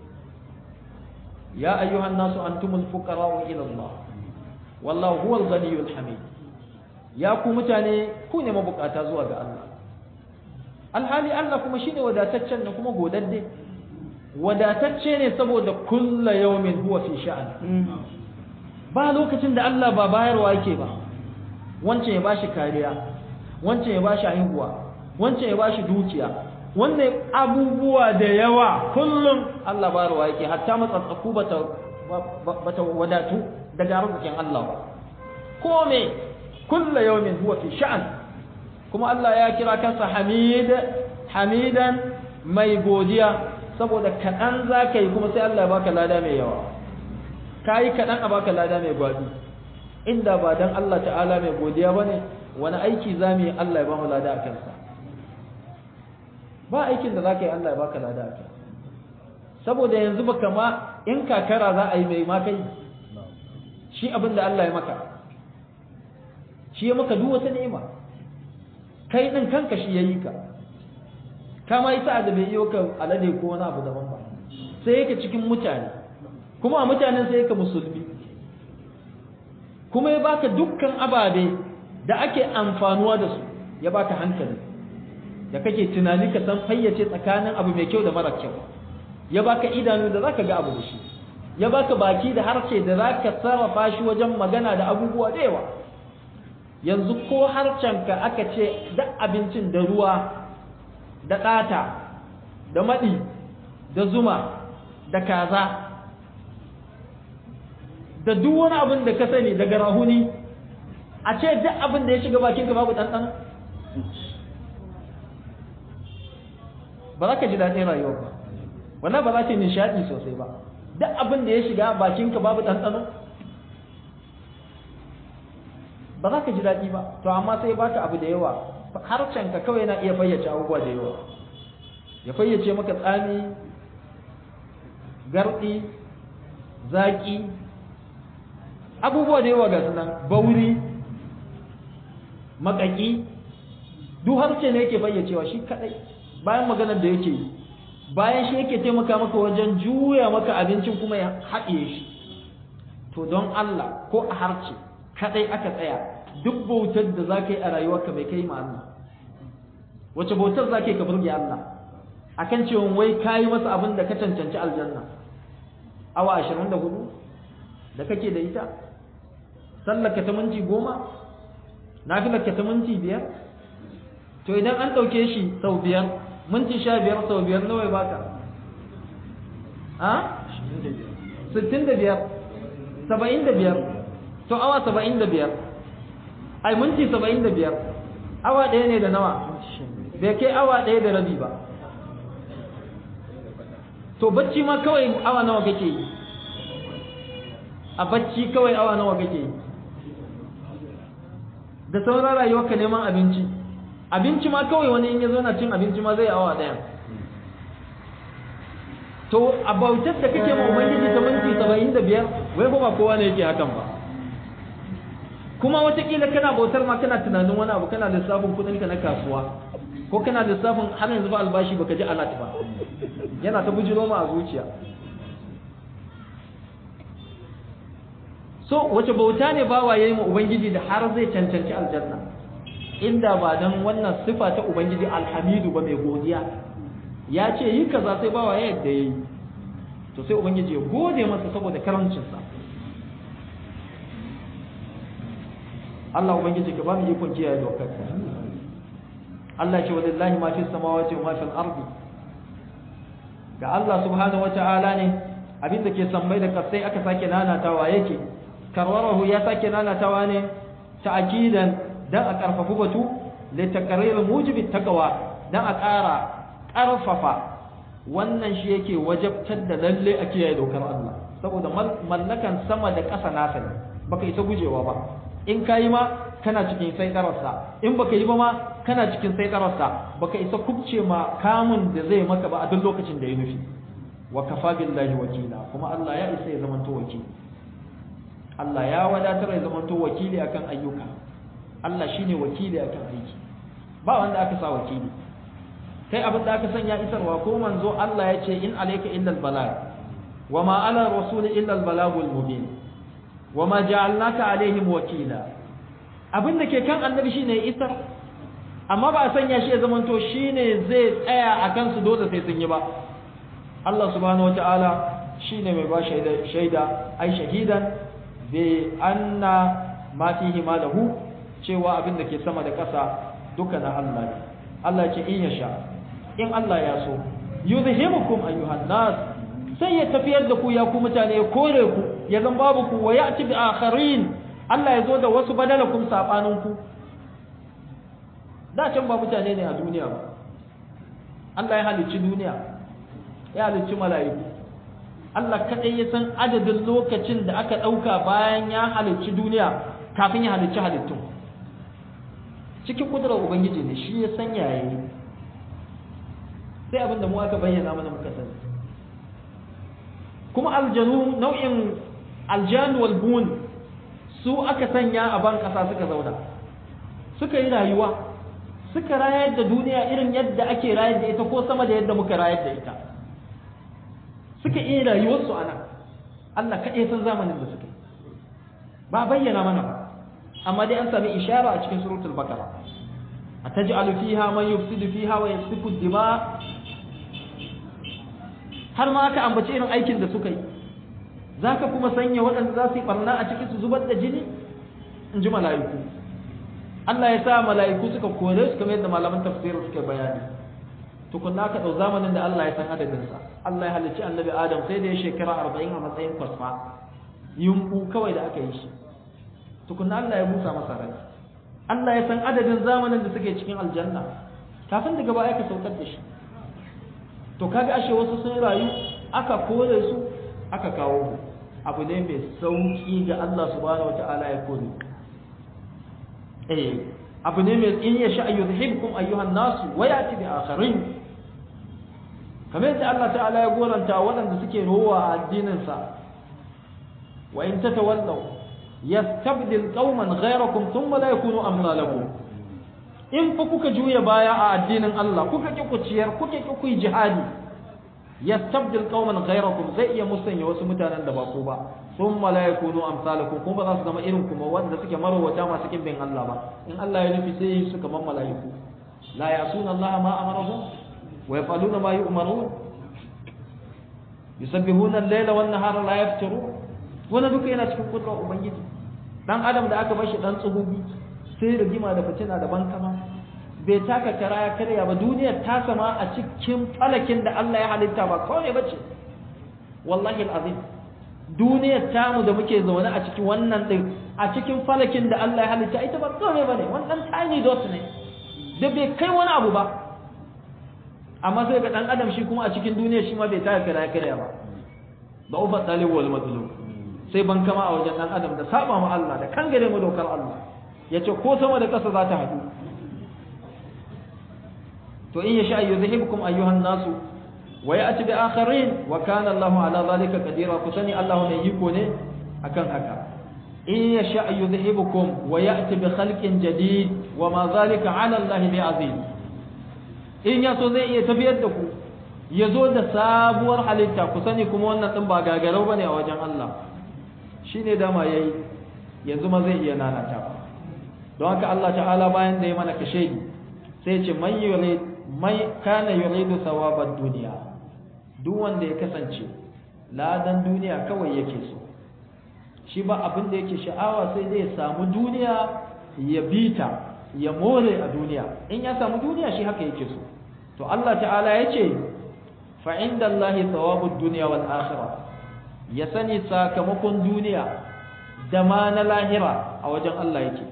ya ayyuhan nasu antumul fuqara'u ila Allah wallahu huwal ghaniyyul hamid ya ku mutane ku ne mabukata zuwa ga Allah alhali Allah kuma shine wadataccen ne kuma godadde wadatacce ne saboda kulla yawmin huwa fi sha'an ba lokacin da Allah ba bayarwa yake ba wancan ya bashi kariya wancan ya bashi haihuwa wancan ya bashi dukiya wannan abubuwa da yawa kullum Allah barwa yake hatta matsatsaku bata bata wadatu daga arzikin Allah ba ko me kullu yawmin huwa fi sha'an kuma Allah ya kira kansa Hamid Hamidan mai godiya saboda kaɗan za ka yi kuma sai Allah ya baka lada mai yawa ka yi kaɗan a baka lada mai gwabi inda ba don Allah ta'ala mai godiya ba ne wani aiki za mu yi Allah ya ba mu lada a kansa ba aikin da za ka yi Allah ya baka lada a kansa saboda yanzu baka ma in kakara za a yi mai ma kai shi abin da Allah ya maka shi ya maka duk wata ni'ima kai din kanka shi yayi ka kama yi sa'a da bai yi ka alade ko wani abu daban ba sai yake cikin mutane kuma a mutanen sai yake musulmi kuma ya baka dukkan ababe da ake amfanuwa da su ya baka hankali da kake tunani ka san fayyace tsakanin abu mai kyau da mara kyau ya baka idanu da zaka ga abu da shi ya baka baki da harshe da zaka sarrafa shi wajen magana da abubuwa da yawa yanzu ko harcenka aka ce duk abincin da ruwa da ɗata da maɗi da zuma da kaza da duk wani abin da ka sani daga rahuni a ce duk abin da ya shiga bakinka babu ɗanɗano ba za ka ji daɗin rayuwa ba wannan ba za ka yi nishaɗi sosai ba duk abin da ya shiga bakinka babu ɗanɗano ba za ka ji daɗi ba to amma sai baka abu da yawa harshenka kawai yana iya fayyace abubuwa da yawa ya fayyace maka tsami garɗi zaƙi abubuwa da yawa ga sunan bauri makaki duk harshe ne yake fayyacewa shi kadai bayan maganar da yake yi bayan shi yake taimaka maka wajen juya maka abincin kuma ya haɗiye shi to don Allah ko a harshe kadai aka tsaya duk bautar da za ka yi a rayuwarka bai kai ma Allah wace bautar za ka yi ka burge Allah akan cewa wai ka yi masa abin da ka cancanci aljanna awa ashirin da hudu da kake da ita sallarka ta minti goma nafilarka ta minti biyar to idan an ɗauke shi sau biyar minti sha biyar sau biyar nawa ya baka a sittin da biyar saba'in da biyar to awa saba'in da biyar ai minti saba'in da biyar awa ɗaya ne da nawa bai kai awa ɗaya da rabi ba to bacci ma kawai awa nawa kake yi a bacci kawai awa nawa kake yi da sauran rayuwarka neman abinci abinci ma kawai wani in ya zo na cin abinci ma zai awa ɗaya to a bautar da kake ma ubangiji ta minti saba'in da biyar wai ba kowa ne yake hakan ba kuma watakila kana bautar ma kana tunanin wani abu kana lissafin kudinka na kasuwa ko kana lissafin har yanzu ba albashi baka ji alat ba yana ta bujiro ma a zuciya so wace bauta ne bawa yayi ma ubangiji da har zai cancanci aljanna inda ba dan wannan sifa ta ubangiji alhamidu ba mai godiya ya ce yi kaza sai bawa ya yadda yayi to sai ubangiji ya gode masa saboda karancinsa Allah ubangiji ka ba mu ikon kiyaye dokar Allah ce walillahi ma fis samawati wa ma fil ardi ga Allah subhanahu wata'ala ne abinda ke sammai da kasai aka sake nanatawa yake karwarahu ya sake nanatawa ne ta'kidan dan a karfafu batu li taqrir mujibi taqwa dan a ƙara ƙarfafa wannan shi yake wajabtar da lalle a kiyaye dokar Allah saboda mallakan sama da ƙasa nasa ne baka isa gujewa ba in kayi ma kana cikin saitararsa in baka yi ba ma kana cikin saitararsa baka isa kubce ma kamun da zai maka ba a duk lokacin da ya nufi wa kafa billahi wakila kuma Allah ya isa ya zamanto wakili Allah ya wadatar ya zamanto wakili akan ayyuka Allah shine wakili akan aiki ba wanda aka sa wakili kai abin da aka sanya isarwa ko manzo Allah ya ce in alayka illa albalag wa ma ala rasuli illa albalagul mubin wa ma ja'alnaka alaihim wakila abin da ke kan annabi shine isar amma ba a sanya shi ya zamanto shine zai tsaya a kansu dole sai sun yi ba Allah subhanahu wataala shine mai ba shaida shaida ai shahidan bi anna ma fihi ma lahu cewa abin da ke sama da ƙasa duka na Allah ne Allah ce in ya sha in Allah ya so yuzhibukum ayyuhan nas sai ya tafiyar da ku ya ku mutane ya kore ku ya zan babu ku wa ya'ti bi akharin Allah ya zo da wasu badalakum sabanin ku da can ba mutane ne a duniya ba Allah ya halicci duniya ya halicci mala'iku Allah kadai ya san adadin lokacin da aka dauka bayan ya halicci duniya kafin ya halicci halittun cikin kudurar ubangiji ne shi ya san yayi sai abin da mu aka bayyana mana muka sani kuma aljanu nau'in aljanu wal bun su aka sanya a ban kasa suka zauna suka yi rayuwa suka rayar da duniya irin yadda ake rayar da ita ko sama da yadda muka rayar da ita suka iya rayuwarsu a nan Allah kaɗai san zamanin da suka ba bayyana mana ba amma dai an sami ishara a cikin suratul baqara ataj'alu fiha man yufsidu fiha wa yasfiku dima har ma aka ambaci irin aikin da suka yi zaka kuma sanya waɗanda za su yi barna a cikin su zubar da jini in ji mala'iku Allah ya sa mala'iku suka kore su kamar yadda malaman tafsir suka bayani tukunna ka dau zamanin da Allah ya san adadin sa Allah ya halicci annabi Adam sai da ya shekara 40 a matsayin kwasfa yumbu kawai da aka yi shi tukunna Allah ya busa masa rai Allah ya san adadin zamanin da suke cikin aljanna kafin daga baya ka saukar da shi to kaga ashe wasu sun rayu aka kore su aka kawo mu abu ne mai sauki ga Allah subhanahu wataala ya kore eh abu ne mai in ya sha yuzhibkum ayyuhan nasu wa yati bi akharin kamar yadda Allah ta'ala ya goranta waɗanda suke rowa a addinin sa wa in tatawallaw yastabdil qauman ghayrakum thumma la yakunu amsalakum in fa kuka juya baya a addinin Allah kuka ki ku ciyar kuka ki ku jihadi yastabdil qauman ghayrakum zai iya musanya wasu mutanen da ba ku ba thumma la yakunu amsalakum kuma ba za su zama irin kuma wanda suke marwata masu kin bin Allah ba in Allah ya nufi sai su kaman malaiku la yasuna Allah ma amarahum wa yafaluna ma yu'marun yusabbihuna al-layla wan nahara la yaftirun wannan duka yana cikin kudrar ubangiji dan adam da aka bashi dan tsugubi sai rigima da fitina da bankama bai taka kara ya karya ba duniyar ta sama a cikin falakin da Allah ya halitta ba kawai bace wallahi alazim duniyar tamu da muke zaune a cikin wannan din a cikin falakin da Allah ya halitta ita ba kawai bane wannan tiny dot ne da bai kai wani abu ba amma sai ga dan adam shi kuma a cikin duniyar shi ma bai taka kara ya karya ba ba ufa talib wal matlub sai bankama a wajen dan adam da saba ma Allah da kangare mu dokar Allah yace ko sama da ƙasa za ta haɗu to in yasha yuzhibukum ayyuhan nasu wa ya'ti bi akharin wa kana Allahu ala zalika qadira ku sani Allah ne yiko ne akan haka in yasha yuzhibukum wa ya'ti bi khalqin jadid wa ma zalika ala Allah bi aziz in ya so zai iya tafiyar da ku ya zo da sabuwar halitta ku sani kuma wannan din ba gagarau bane a wajen Allah shine dama yayi yanzu ma zai iya nanata don haka Allah ta'ala bayan da ya mana kashe sai ce man yurid mai kana yuridu thawabad dunya duk wanda ya kasance ladan duniya kawai yake so shi ba abin da yake sha'awa sai dai ya samu duniya ya bita ya more a duniya in ya samu duniya shi haka yake so to Allah ta'ala ya ce fa inda Allah thawabud dunya wal akhirah ya sani sakamakon duniya da ma na lahira a wajen Allah yake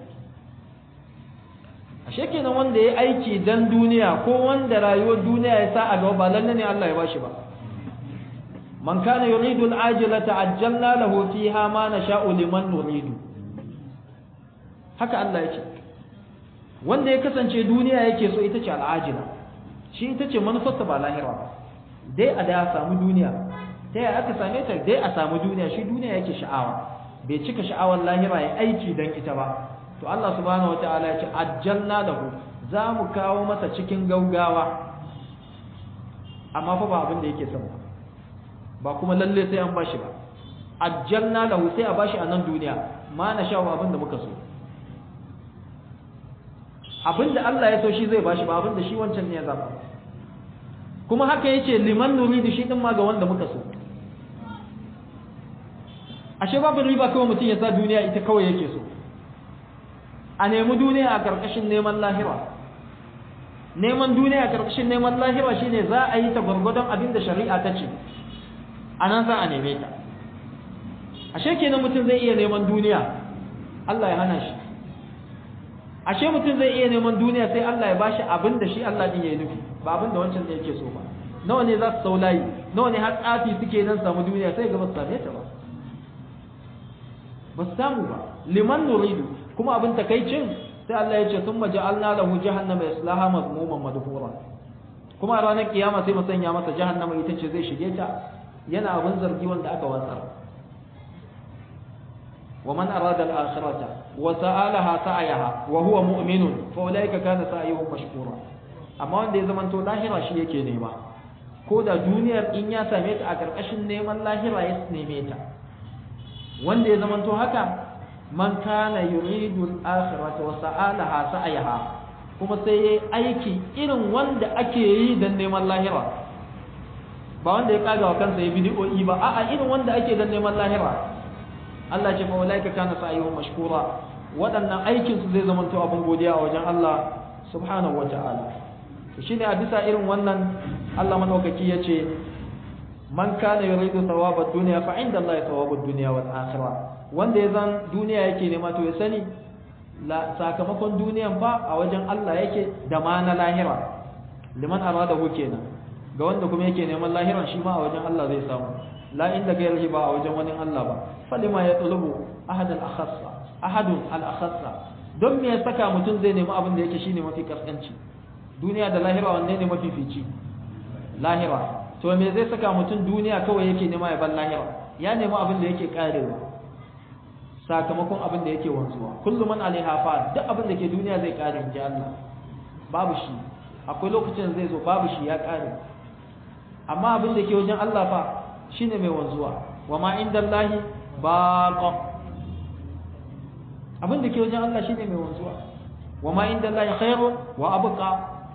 ashe kenan wanda ya aiki dan duniya ko wanda rayuwar duniya ya sa a gaba ba lalle ne Allah ya bashi ba man kana yuridu al-ajilata ajjalna lahu fiha ma nasha'u liman nuridu haka Allah yake wanda ya kasance duniya yake so ita ce al-ajila shi ita ce manufarsa ba lahira ba dai a da samu duniya ta yaya aka same ta dai a samu duniya shi duniya yake sha'awa bai cika sha'awar lahira ya aiki dan ita ba to Allah subhanahu wataala ya ce ajjalna lahu za mu kawo masa cikin gaugawa amma fa ba abin da yake son ba kuma lalle sai an bashi ba ajjalna lahu sai a bashi a nan duniya ma na sha abin da muka so abin da Allah ya so shi zai bashi ba abin da shi wancan ne ya zaba kuma haka yace liman nuridu shi din ma ga wanda muka so ashe babu riba kawai mutum ya sa duniya ita kawai yake so a nemi duniya a karkashin neman lahira neman duniya a karkashin neman lahira shine za a yi ta gwargwadon abin da shari'a ta ce a nan za a neme ta ashe kenan mutum zai iya neman duniya Allah ya hana shi ashe mutum zai iya neman duniya sai Allah ya bashi abin da shi Allah din ya nufi ba abin da wancan da yake so ba nawa ne za su sau layi nawa ne har tsafi suke nan samu duniya sai ga ba su same ta ba ba su samu ba liman nuridu kuma abin takaicin sai Allah ya ce sun maja'alna lahu jahannama yaslaha mazmuman madhura kuma a ranar kiyama sai mu sanya masa jahannama ita ce zai shige ta yana abin zargi wanda aka watsar ومن أراد الآخرة وسألها سعيها وهو مؤمن فأولئك كان سعيهم مشكورا amma wanda ya zamanto lahira shi yake nema ko da duniyar in ya same ta a ƙarƙashin neman lahira ya neme ta wanda ya zamanto haka man kana yuridu al-akhirata wa sa'alaha sa'ayaha kuma sai yayi aiki irin wanda ake yi dan neman lahira ba wanda ya kaga wa kansa ya bidi'o'i ba a'a irin wanda ake dan neman lahira Allah ce fa ulaika kana sa'yuhum mashkura waɗannan aikin su zai zamanto abin godiya a wajen Allah subhanahu wata'ala to shine a bisa irin wannan Allah madaukaki yace man kana yuridu thawabad dunya fa inda Allah thawabud dunya wal akhirah wanda ya zan duniya yake nema to ya sani la sakamakon duniyan fa a wajen Allah yake da ma na lahira liman aradahu kenan ga wanda kuma yake neman lahiran shi ma a wajen Allah zai samu la inda gairihi ba a wajen wani Allah ba falima ya tulubu ahad al-akhassa ahadun al-akhassa don me ya saka mutum zai nemi abin da yake shine mafi kaskanci duniya da lahira wanne ne mafi fici lahira to me zai saka mutum duniya kawai yake nema ya ban lahira ya nemi abin da yake karewa sakamakon abin da yake wanzuwa kullum man alaiha fa duk abin da ke duniya zai kare inji Allah babu shi akwai lokacin zai zo babu shi ya kare amma abin da ke wajen Allah fa shine mai wanzuwa wa ma indallahi baqa abin da ke wajen Allah shine mai wanzuwa wa ma indallahi khairu wa abqa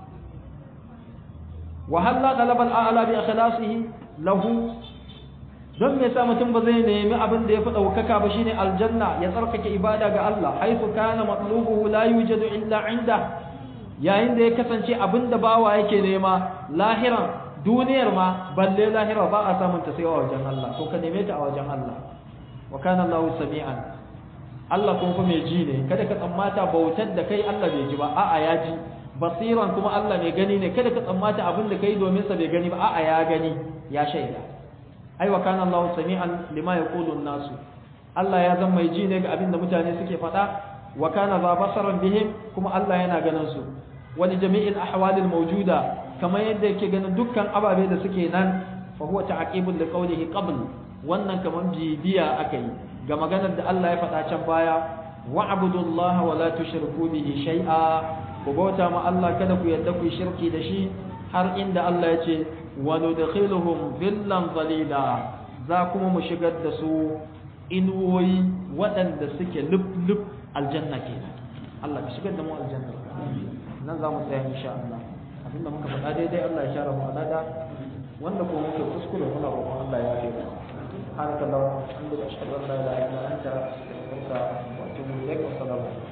wa halla talaba al-a'la bi ikhlasihi lahu don me yasa mutum ba zai nemi abin da yafi daukaka ba shine aljanna ya tsarkake ibada ga Allah haifu kana matlubuhu la yujadu illa inda yayin da ya kasance abin da bawa yake nema lahiran duniyar ma balle lahira ba a samun ta sai a wajen Allah to ka neme ta a wajen Allah wa kana Allahu sami'an Allah kuma fa mai ji ne kada ka tsammata bautar da kai Allah bai ji ba a'a ya ji basiran kuma Allah mai gani ne kada ka tsammata abin da kai domin sa bai gani ba a'a ya gani ya shaida ai wa kana Allahu sami'an lima yaqulu an-nasu Allah ya zama mai ji ne ga abin da mutane suke faɗa wa kana za basaran bihim kuma Allah yana ganin su wani jami'in ahwalil mawjuda kamar yadda yake ganin dukkan ababe da suke nan fa huwa ta'qibul li qawlihi qabl wannan kamar bibiya akai ga maganar da Allah ya faɗa can baya wa'budullaha wa la tushriku bihi shay'a ku bauta ma Allah kada ku yadda ku shirki da shi har inda Allah ya ce wa nudkhiluhum dhillan zalila za kuma mu shigar da su inuwoyi waɗanda suke lub-lub aljanna kenan Allah ka shigar da mu aljanna nan za mu tsaya insha Allah abinda muka faɗa daidai Allah ya share mu alada wanda ko muke kuskure muna roƙon Allah ya yi سبحانك اللهم وبحمدك اشهد ان لا اله الا انت استغفرك واتوب اليك والسلام عليكم